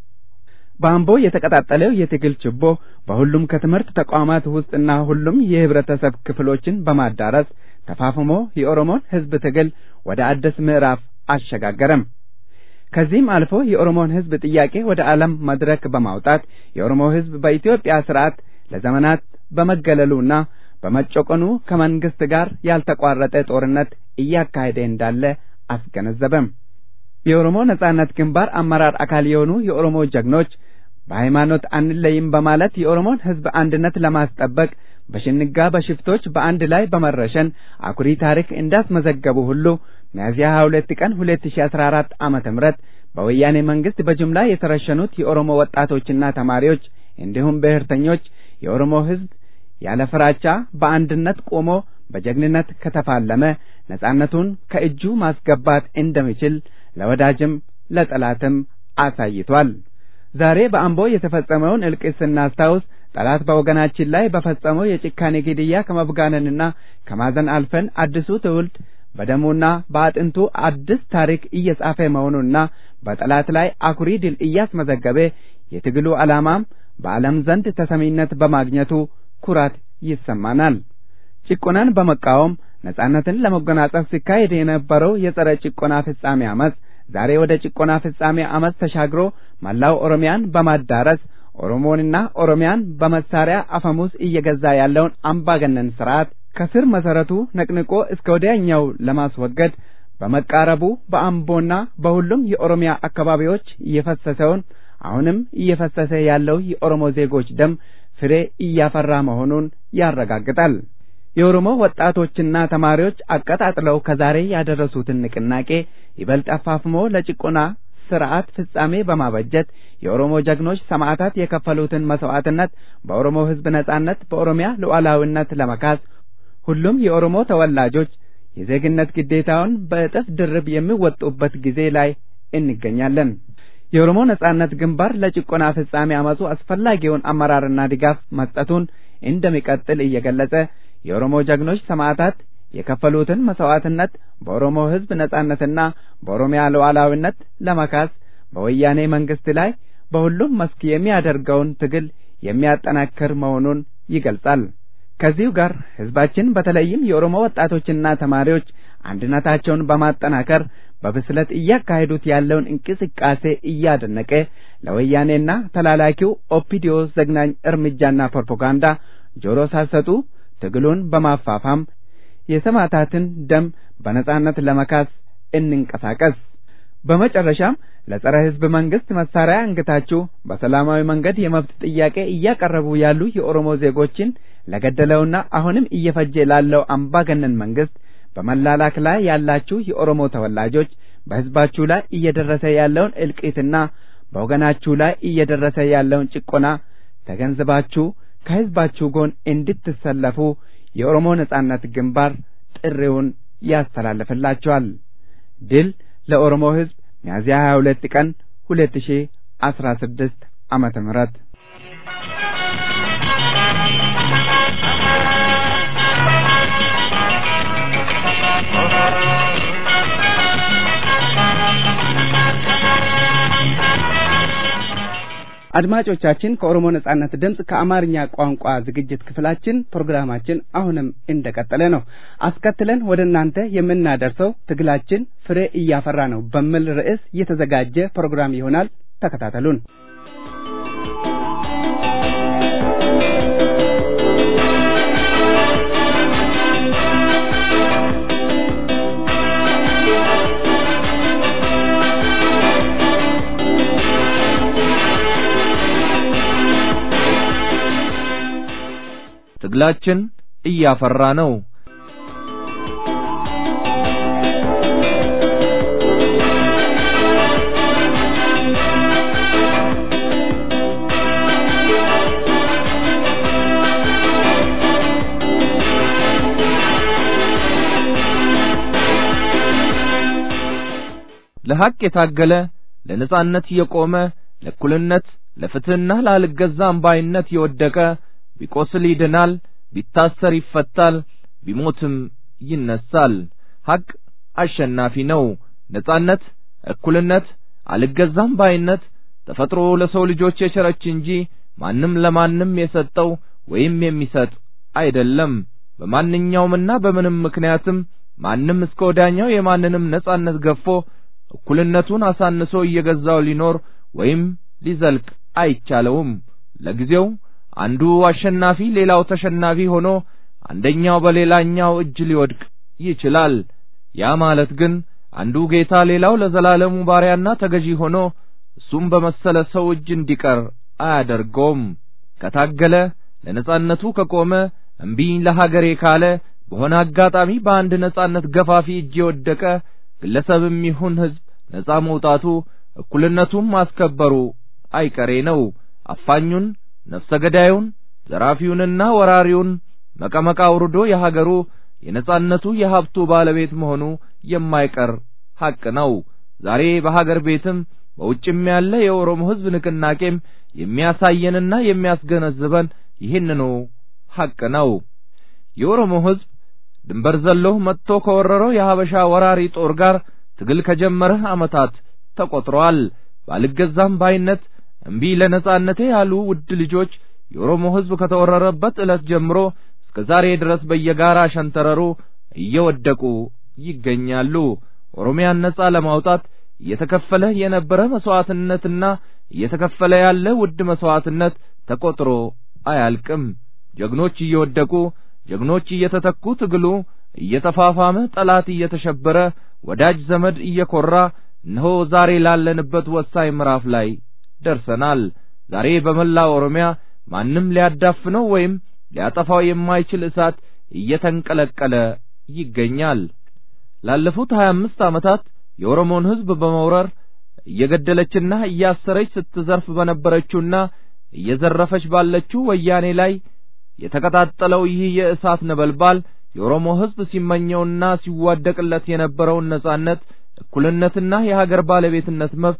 በአምቦ የተቀጣጠለው የትግል ችቦ በሁሉም ከትምህርት ተቋማት ውስጥና ሁሉም የህብረተሰብ ክፍሎችን በማዳረስ ተፋፍሞ የኦሮሞን ህዝብ ትግል ወደ አዲስ ምዕራፍ አሸጋገረም። ከዚህም አልፎ የኦሮሞን ህዝብ ጥያቄ ወደ ዓለም መድረክ በማውጣት የኦሮሞ ህዝብ በኢትዮጵያ ስርዓት ለዘመናት በመገለሉና በመጨቆኑ ከመንግስት ጋር ያልተቋረጠ ጦርነት እያካሄደ እንዳለ አስገነዘበም። የኦሮሞ ነጻነት ግንባር አመራር አካል የሆኑ የኦሮሞ ጀግኖች በሃይማኖት አንለይም በማለት የኦሮሞን ህዝብ አንድነት ለማስጠበቅ በሽንጋ በሽፍቶች በአንድ ላይ በመረሸን አኩሪ ታሪክ እንዳስመዘገቡ ሁሉ ሚያዝያ 22 ቀን 2014 ዓመተ ምህረት በወያኔ መንግስት በጅምላ የተረሸኑት የኦሮሞ ወጣቶችና ተማሪዎች እንዲሁም ብሔርተኞች የኦሮሞ ህዝብ ያለ ፍራቻ በአንድነት ቆሞ በጀግንነት ከተፋለመ ነጻነቱን ከእጁ ማስገባት እንደሚችል ለወዳጅም ለጠላትም አሳይቷል። ዛሬ በአምቦ የተፈጸመውን እልቂት ስናስታውስ ጠላት በወገናችን ላይ በፈጸመው የጭካኔ ግድያ ከመብጋነንና ከማዘን አልፈን አዲሱ ትውልድ በደሙና በአጥንቱ አዲስ ታሪክ እየጻፈ መሆኑንና በጠላት ላይ አኩሪ ድል እያስመዘገበ የትግሉ ዓላማም በዓለም ዘንድ ተሰሚነት በማግኘቱ ኩራት ይሰማናል። ጭቆናን በመቃወም ነጻነትን ለመጎናጸፍ ሲካሄድ የነበረው የጸረ ጭቆና ፍጻሜ አመፅ ዛሬ ወደ ጭቆና ፍጻሜ አመፅ ተሻግሮ መላው ኦሮሚያን በማዳረስ ኦሮሞንና ኦሮሚያን በመሳሪያ አፈሙዝ እየገዛ ያለውን አምባገነን ስርዓት ከስር መሰረቱ ነቅንቆ እስከ ወዲያኛው ለማስወገድ በመቃረቡ በአምቦና በሁሉም የኦሮሚያ አካባቢዎች እየፈሰሰውን አሁንም እየፈሰሰ ያለው የኦሮሞ ዜጎች ደም ፍሬ እያፈራ መሆኑን ያረጋግጣል። የኦሮሞ ወጣቶችና ተማሪዎች አቀጣጥለው ከዛሬ ያደረሱትን ንቅናቄ ይበልጥ አፋፍሞ ለጭቆና ስርዓት ፍጻሜ በማበጀት የኦሮሞ ጀግኖች ሰማዕታት የከፈሉትን መስዋዕትነት በኦሮሞ ሕዝብ ነጻነት፣ በኦሮሚያ ሉዓላዊነት ለመካስ ሁሉም የኦሮሞ ተወላጆች የዜግነት ግዴታውን በእጥፍ ድርብ የሚወጡበት ጊዜ ላይ እንገኛለን። የኦሮሞ ነጻነት ግንባር ለጭቆና ፍጻሜ አመፁ አስፈላጊውን አመራርና ድጋፍ መስጠቱን እንደሚቀጥል እየገለጸ የኦሮሞ ጀግኖች ሰማዕታት የከፈሉትን መስዋዕትነት በኦሮሞ ሕዝብ ነጻነትና በኦሮሚያ ሉዓላዊነት ለመካስ በወያኔ መንግስት ላይ በሁሉም መስክ የሚያደርገውን ትግል የሚያጠናክር መሆኑን ይገልጻል። ከዚሁ ጋር ህዝባችን በተለይም የኦሮሞ ወጣቶችና ተማሪዎች አንድነታቸውን በማጠናከር በብስለት እያካሄዱት ያለውን እንቅስቃሴ እያደነቀ ለወያኔና ተላላኪው ኦፒዲዮ ዘግናኝ እርምጃና ፕሮፓጋንዳ ጆሮ ሳይሰጡ ትግሉን በማፋፋም የሰማዕታትን ደም በነጻነት ለመካስ እንንቀሳቀስ። በመጨረሻም ለጸረ ህዝብ መንግስት መሳሪያ አንግታችሁ በሰላማዊ መንገድ የመብት ጥያቄ እያቀረቡ ያሉ የኦሮሞ ዜጎችን ለገደለውና አሁንም እየፈጀ ላለው አምባገነን መንግስት በመላላክ ላይ ያላችሁ የኦሮሞ ተወላጆች በህዝባችሁ ላይ እየደረሰ ያለውን እልቂትና በወገናችሁ ላይ እየደረሰ ያለውን ጭቆና ተገንዝባችሁ ከህዝባችሁ ጎን እንድትሰለፉ የኦሮሞ ነጻነት ግንባር ጥሪውን ያስተላልፍላችኋል። ድል ለኦሮሞ ህዝብ ሚያዝያ 22 ቀን 2016 ዓመተ ምህረት አድማጮቻችን ከኦሮሞ ነጻነት ድምፅ ከአማርኛ ቋንቋ ዝግጅት ክፍላችን ፕሮግራማችን አሁንም እንደቀጠለ ነው። አስከትለን ወደ እናንተ የምናደርሰው ትግላችን ፍሬ እያፈራ ነው በሚል ርዕስ የተዘጋጀ ፕሮግራም ይሆናል። ተከታተሉን። ትግላችን እያፈራ ነው። ለሐቅ የታገለ ለነጻነት የቆመ ለእኩልነት ለፍትህና ላልገዛም ባይነት የወደቀ ቢቆስል ይድናል፣ ቢታሰር ይፈታል፣ ቢሞትም ይነሳል። ሐቅ አሸናፊ ነው። ነጻነት፣ እኩልነት፣ አልገዛም ባይነት ተፈጥሮ ለሰው ልጆች የቸረች እንጂ ማንም ለማንም የሰጠው ወይም የሚሰጥ አይደለም። በማንኛውምና በምንም ምክንያትም ማንም እስከ ወዳኛው የማንንም ነጻነት ገፎ እኩልነቱን አሳንሶ እየገዛው ሊኖር ወይም ሊዘልቅ አይቻለውም። ለጊዜው አንዱ አሸናፊ ሌላው ተሸናፊ ሆኖ አንደኛው በሌላኛው እጅ ሊወድቅ ይችላል። ያ ማለት ግን አንዱ ጌታ ሌላው ለዘላለሙ ባሪያና ተገዢ ሆኖ እሱም በመሰለ ሰው እጅ እንዲቀር አያደርገውም። ከታገለ ለነጻነቱ ከቆመ እምቢኝ ለሀገሬ ካለ በሆነ አጋጣሚ በአንድ ነጻነት ገፋፊ እጅ የወደቀ ግለሰብም ይሁን ሕዝብ ነጻ መውጣቱ እኩልነቱን ማስከበሩ አይቀሬ ነው። አፋኙን ነፍሰ ገዳዩን ዘራፊውንና ወራሪውን መቀመቃ አውርዶ የሀገሩ የነጻነቱ የሀብቱ ባለቤት መሆኑ የማይቀር ሐቅ ነው። ዛሬ በሀገር ቤትም በውጭም ያለ የኦሮሞ ሕዝብ ንቅናቄም የሚያሳየንና የሚያስገነዝበን ይህንኑ ሐቅ ነው። የኦሮሞ ሕዝብ ድንበር ዘሎ መጥቶ ከወረረው የሀበሻ ወራሪ ጦር ጋር ትግል ከጀመረ ዓመታት ተቆጥረዋል። ባልገዛም ባይነት እምቢ ለነጻነቴ ያሉ ውድ ልጆች የኦሮሞ ሕዝብ ከተወረረበት ዕለት ጀምሮ እስከ ዛሬ ድረስ በየጋራ ሸንተረሩ እየወደቁ ይገኛሉ። ኦሮሚያን ነጻ ለማውጣት እየተከፈለ የነበረ መስዋዕትነትና እየተከፈለ ያለ ውድ መስዋዕትነት ተቆጥሮ አያልቅም። ጀግኖች እየወደቁ ጀግኖች እየተተኩ ትግሉ እየተፋፋመ ጠላት እየተሸበረ ወዳጅ ዘመድ እየኮራ እነሆ ዛሬ ላለንበት ወሳኝ ምዕራፍ ላይ ደርሰናል። ዛሬ በመላ ኦሮሚያ ማንም ሊያዳፍነው ወይም ሊያጠፋው የማይችል እሳት እየተንቀለቀለ ይገኛል። ላለፉት ሀያ አምስት ዓመታት የኦሮሞን ሕዝብ በመውረር እየገደለችና እያሰረች ስትዘርፍ በነበረችውና እየዘረፈች ባለችው ወያኔ ላይ የተቀጣጠለው ይህ የእሳት ነበልባል የኦሮሞ ሕዝብ ሲመኘውና ሲዋደቅለት የነበረውን ነጻነት፣ እኩልነትና የሀገር ባለቤትነት መብት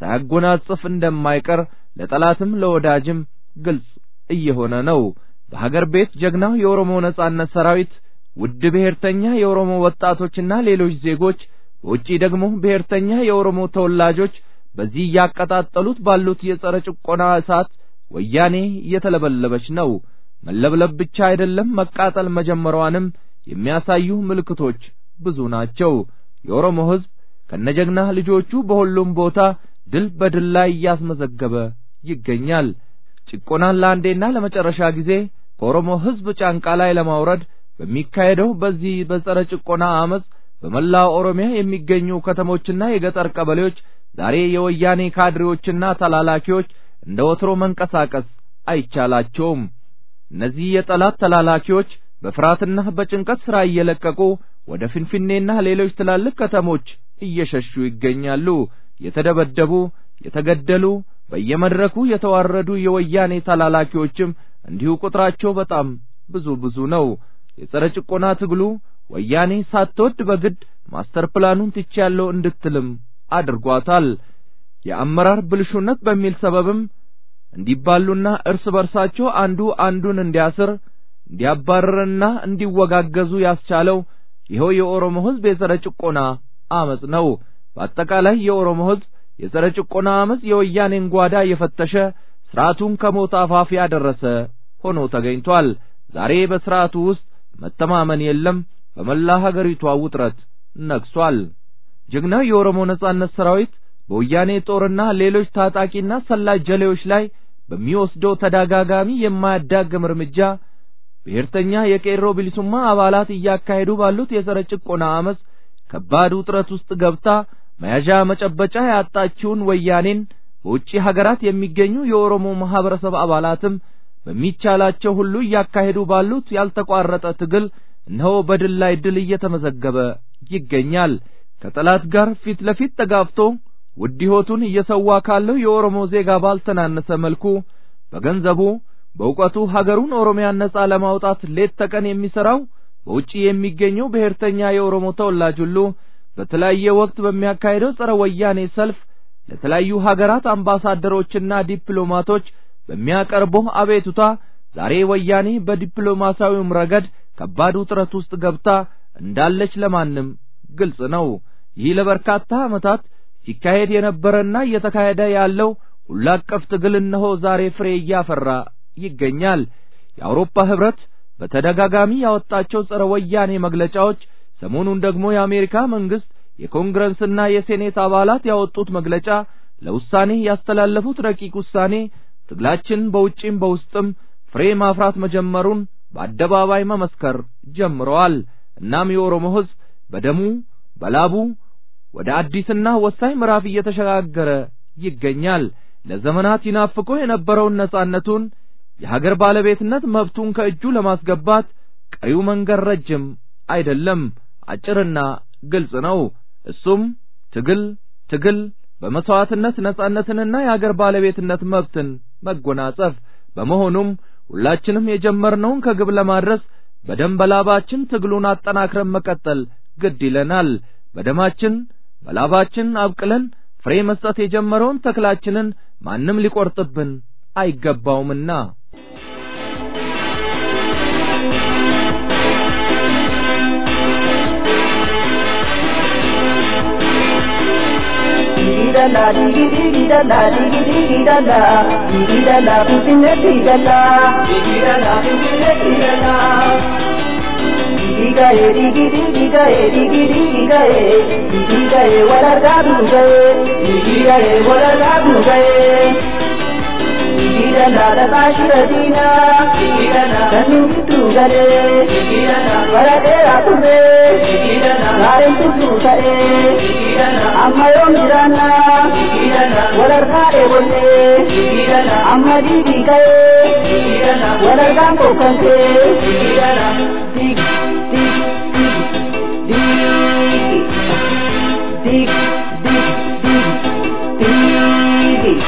ሳያጎናጽፍ እንደማይቀር ለጠላትም ለወዳጅም ግልጽ እየሆነ ነው። በሀገር ቤት ጀግናው የኦሮሞ ነጻነት ሰራዊት ውድ ብሔርተኛ የኦሮሞ ወጣቶችና ሌሎች ዜጎች በውጪ ደግሞ ብሔርተኛ የኦሮሞ ተወላጆች በዚህ እያቀጣጠሉት ባሉት የጸረ ጭቆና እሳት ወያኔ እየተለበለበች ነው። መለብለብ ብቻ አይደለም መቃጠል መጀመሯንም የሚያሳዩ ምልክቶች ብዙ ናቸው። የኦሮሞ ሕዝብ ከነጀግና ልጆቹ በሁሉም ቦታ ድል በድል ላይ እያስመዘገበ ይገኛል። ጭቆናን ለአንዴና ለመጨረሻ ጊዜ ከኦሮሞ ሕዝብ ጫንቃ ላይ ለማውረድ በሚካሄደው በዚህ በጸረ ጭቆና አመፅ በመላው ኦሮሚያ የሚገኙ ከተሞችና የገጠር ቀበሌዎች ዛሬ የወያኔ ካድሬዎችና ተላላኪዎች እንደ ወትሮ መንቀሳቀስ አይቻላቸውም። እነዚህ የጠላት ተላላኪዎች በፍርሃትና በጭንቀት ሥራ እየለቀቁ ወደ ፊንፊኔና ሌሎች ትላልቅ ከተሞች እየሸሹ ይገኛሉ። የተደበደቡ፣ የተገደሉ፣ በየመድረኩ የተዋረዱ የወያኔ ተላላኪዎችም እንዲሁ ቁጥራቸው በጣም ብዙ ብዙ ነው። የጸረ ጭቆና ትግሉ ወያኔ ሳትወድ በግድ ማስተር ፕላኑን ትቼያለሁ እንድትልም አድርጓታል። የአመራር ብልሹነት በሚል ሰበብም እንዲባሉና እርስ በርሳቸው አንዱ አንዱን እንዲያስር እንዲያባርርና እንዲወጋገዙ ያስቻለው ይኸው የኦሮሞ ሕዝብ የጸረ ጭቆና አመጽ ነው። በአጠቃላይ የኦሮሞ ሕዝብ የጸረ ጭቆና አመጽ የወያኔን ጓዳ የፈተሸ ስርዓቱን ከሞት አፋፍ ያደረሰ ሆኖ ተገኝቷል። ዛሬ በስርዓቱ ውስጥ መተማመን የለም። በመላ ሀገሪቷ ውጥረት ነግሷል። ጀግናው የኦሮሞ ነጻነት ሰራዊት በወያኔ ጦርና ሌሎች ታጣቂና ሰላይ ጀሌዎች ላይ በሚወስደው ተደጋጋሚ የማያዳግም እርምጃ ብሔርተኛ የቄሮ ቢሊሱማ አባላት እያካሄዱ ባሉት የጸረ ጭቆና አመፅ ከባድ ውጥረት ውስጥ ገብታ መያዣ መጨበጫ ያጣችውን ወያኔን በውጪ ሀገራት የሚገኙ የኦሮሞ ማህበረሰብ አባላትም በሚቻላቸው ሁሉ እያካሄዱ ባሉት ያልተቋረጠ ትግል እነሆ በድል ላይ ድል እየተመዘገበ ይገኛል። ከጠላት ጋር ፊት ለፊት ተጋፍቶ ውድ ሕይወቱን እየሰዋ ካለው የኦሮሞ ዜጋ ባልተናነሰ መልኩ በገንዘቡ በእውቀቱ ሀገሩን ኦሮሚያን ነጻ ለማውጣት ሌት ተቀን የሚሠራው በውጪ የሚገኘው ብሔርተኛ የኦሮሞ ተወላጅ ሁሉ በተለያየ ወቅት በሚያካሄደው ጸረ ወያኔ ሰልፍ ለተለያዩ ሀገራት አምባሳደሮችና ዲፕሎማቶች በሚያቀርበው አቤቱታ ዛሬ ወያኔ በዲፕሎማሲያዊውም ረገድ ከባድ ውጥረት ውስጥ ገብታ እንዳለች ለማንም ግልጽ ነው። ይህ ለበርካታ ዓመታት ሲካሄድ የነበረና እየተካሄደ ያለው ሁሉ አቀፍ ትግል እነሆ ዛሬ ፍሬ እያፈራ ይገኛል። የአውሮፓ ህብረት በተደጋጋሚ ያወጣቸው ጸረ ወያኔ መግለጫዎች፣ ሰሞኑን ደግሞ የአሜሪካ መንግስት የኮንግረስና የሴኔት አባላት ያወጡት መግለጫ፣ ለውሳኔ ያስተላለፉት ረቂቅ ውሳኔ ትግላችን በውጪም በውስጥም ፍሬ ማፍራት መጀመሩን በአደባባይ መመስከር ጀምረዋል። እናም የኦሮሞ ህዝብ በደሙ በላቡ ወደ አዲስና ወሳኝ ምዕራፍ እየተሸጋገረ ይገኛል። ለዘመናት ይናፍቆ የነበረውን ነጻነቱን የሀገር ባለቤትነት መብቱን ከእጁ ለማስገባት ቀሪው መንገድ ረጅም አይደለም፣ አጭርና ግልጽ ነው። እሱም ትግል ትግል፣ በመስዋዕትነት ነጻነትንና የሀገር ባለቤትነት መብትን መጎናጸፍ። በመሆኑም ሁላችንም የጀመርነውን ከግብ ለማድረስ በደም በላባችን ትግሉን አጠናክረን መቀጠል ግድ ይለናል። በደማችን በላባችን አብቅለን ፍሬ መስጠት የጀመረውን ተክላችንን ማንም ሊቆርጥብን አይገባውምና digidala digidala digidala digidala putinne digidala digidala putinne digidala digigaye digidigigaye digidigigaye digigaye walargadugaye digigaye walargadugaye digidala dakashiradina digidala kanintugale digidala waradera ture digidala garentutusae digidala amma yoom jiraanna digidala walargaa eebolle digidala amma diidigaye digidala walargaan bokkante digidala dig dig dig dig dig dig dig dig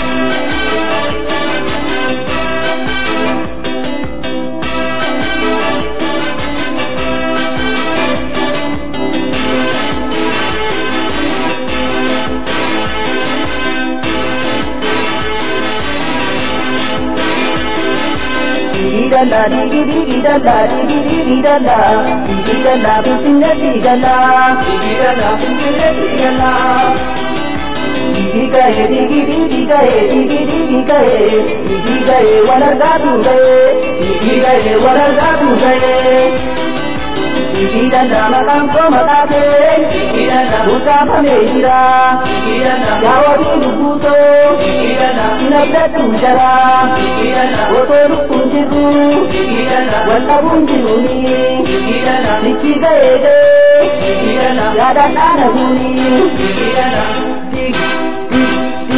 digidala digidala digidala digidala putinne digidala digidala putinne digidala digigaye digidigigaye digidigigaye digigaye walargadugaye digigaye walargadugaye digidala maqaan koo maqaate digidala utaafalee jira digidala yaawwabii lubbuutoo digidala sinabdatu jara digidala otoo lubbuun jirru digidala wallabuun jiruni digidala nichi gaeede digidala yaadaan dhaana guuni digidala dig dig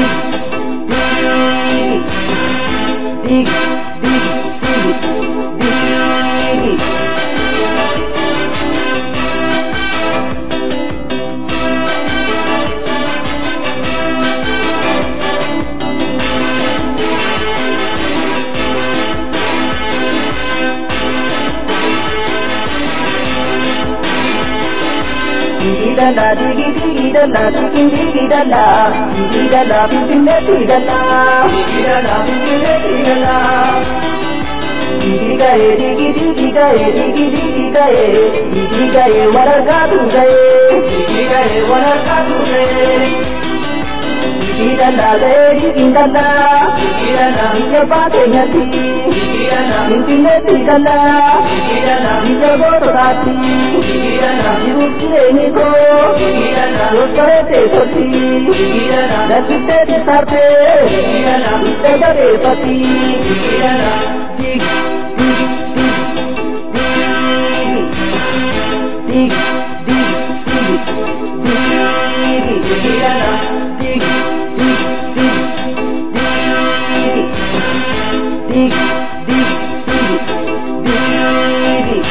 dig dig dig dig dig dig digidala digidala digidala digidala putinne digidala digidala putinne digidala digigaye digidigigaye digidigigaye digigaye walargadugaye digigaye walargadugaye digidala gaye digidala digidala biyya baateenyatti digidala finfinne digidala digidala biyya goototaatti digidala jiruuf jireenyi koo digidala yoskare teessoti digidala lakkistee tisarte digidala itti gadeeffatti digidala dig dig dig dig dig dig dig dig digidala dig dig dig dig dig dig dig dig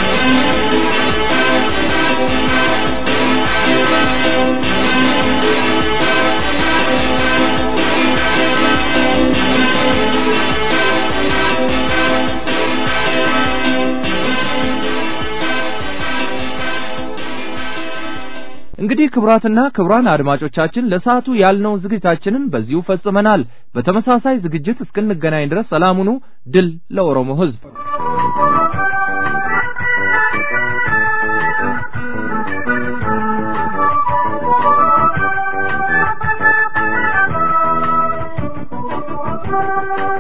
እንግዲህ ክቡራትና ክቡራን አድማጮቻችን ለሰዓቱ ያልነውን ዝግጅታችንን በዚሁ ፈጽመናል። በተመሳሳይ ዝግጅት እስክንገናኝ ድረስ ሰላም ሁኑ። ድል ለኦሮሞ ሕዝብ! Thank you.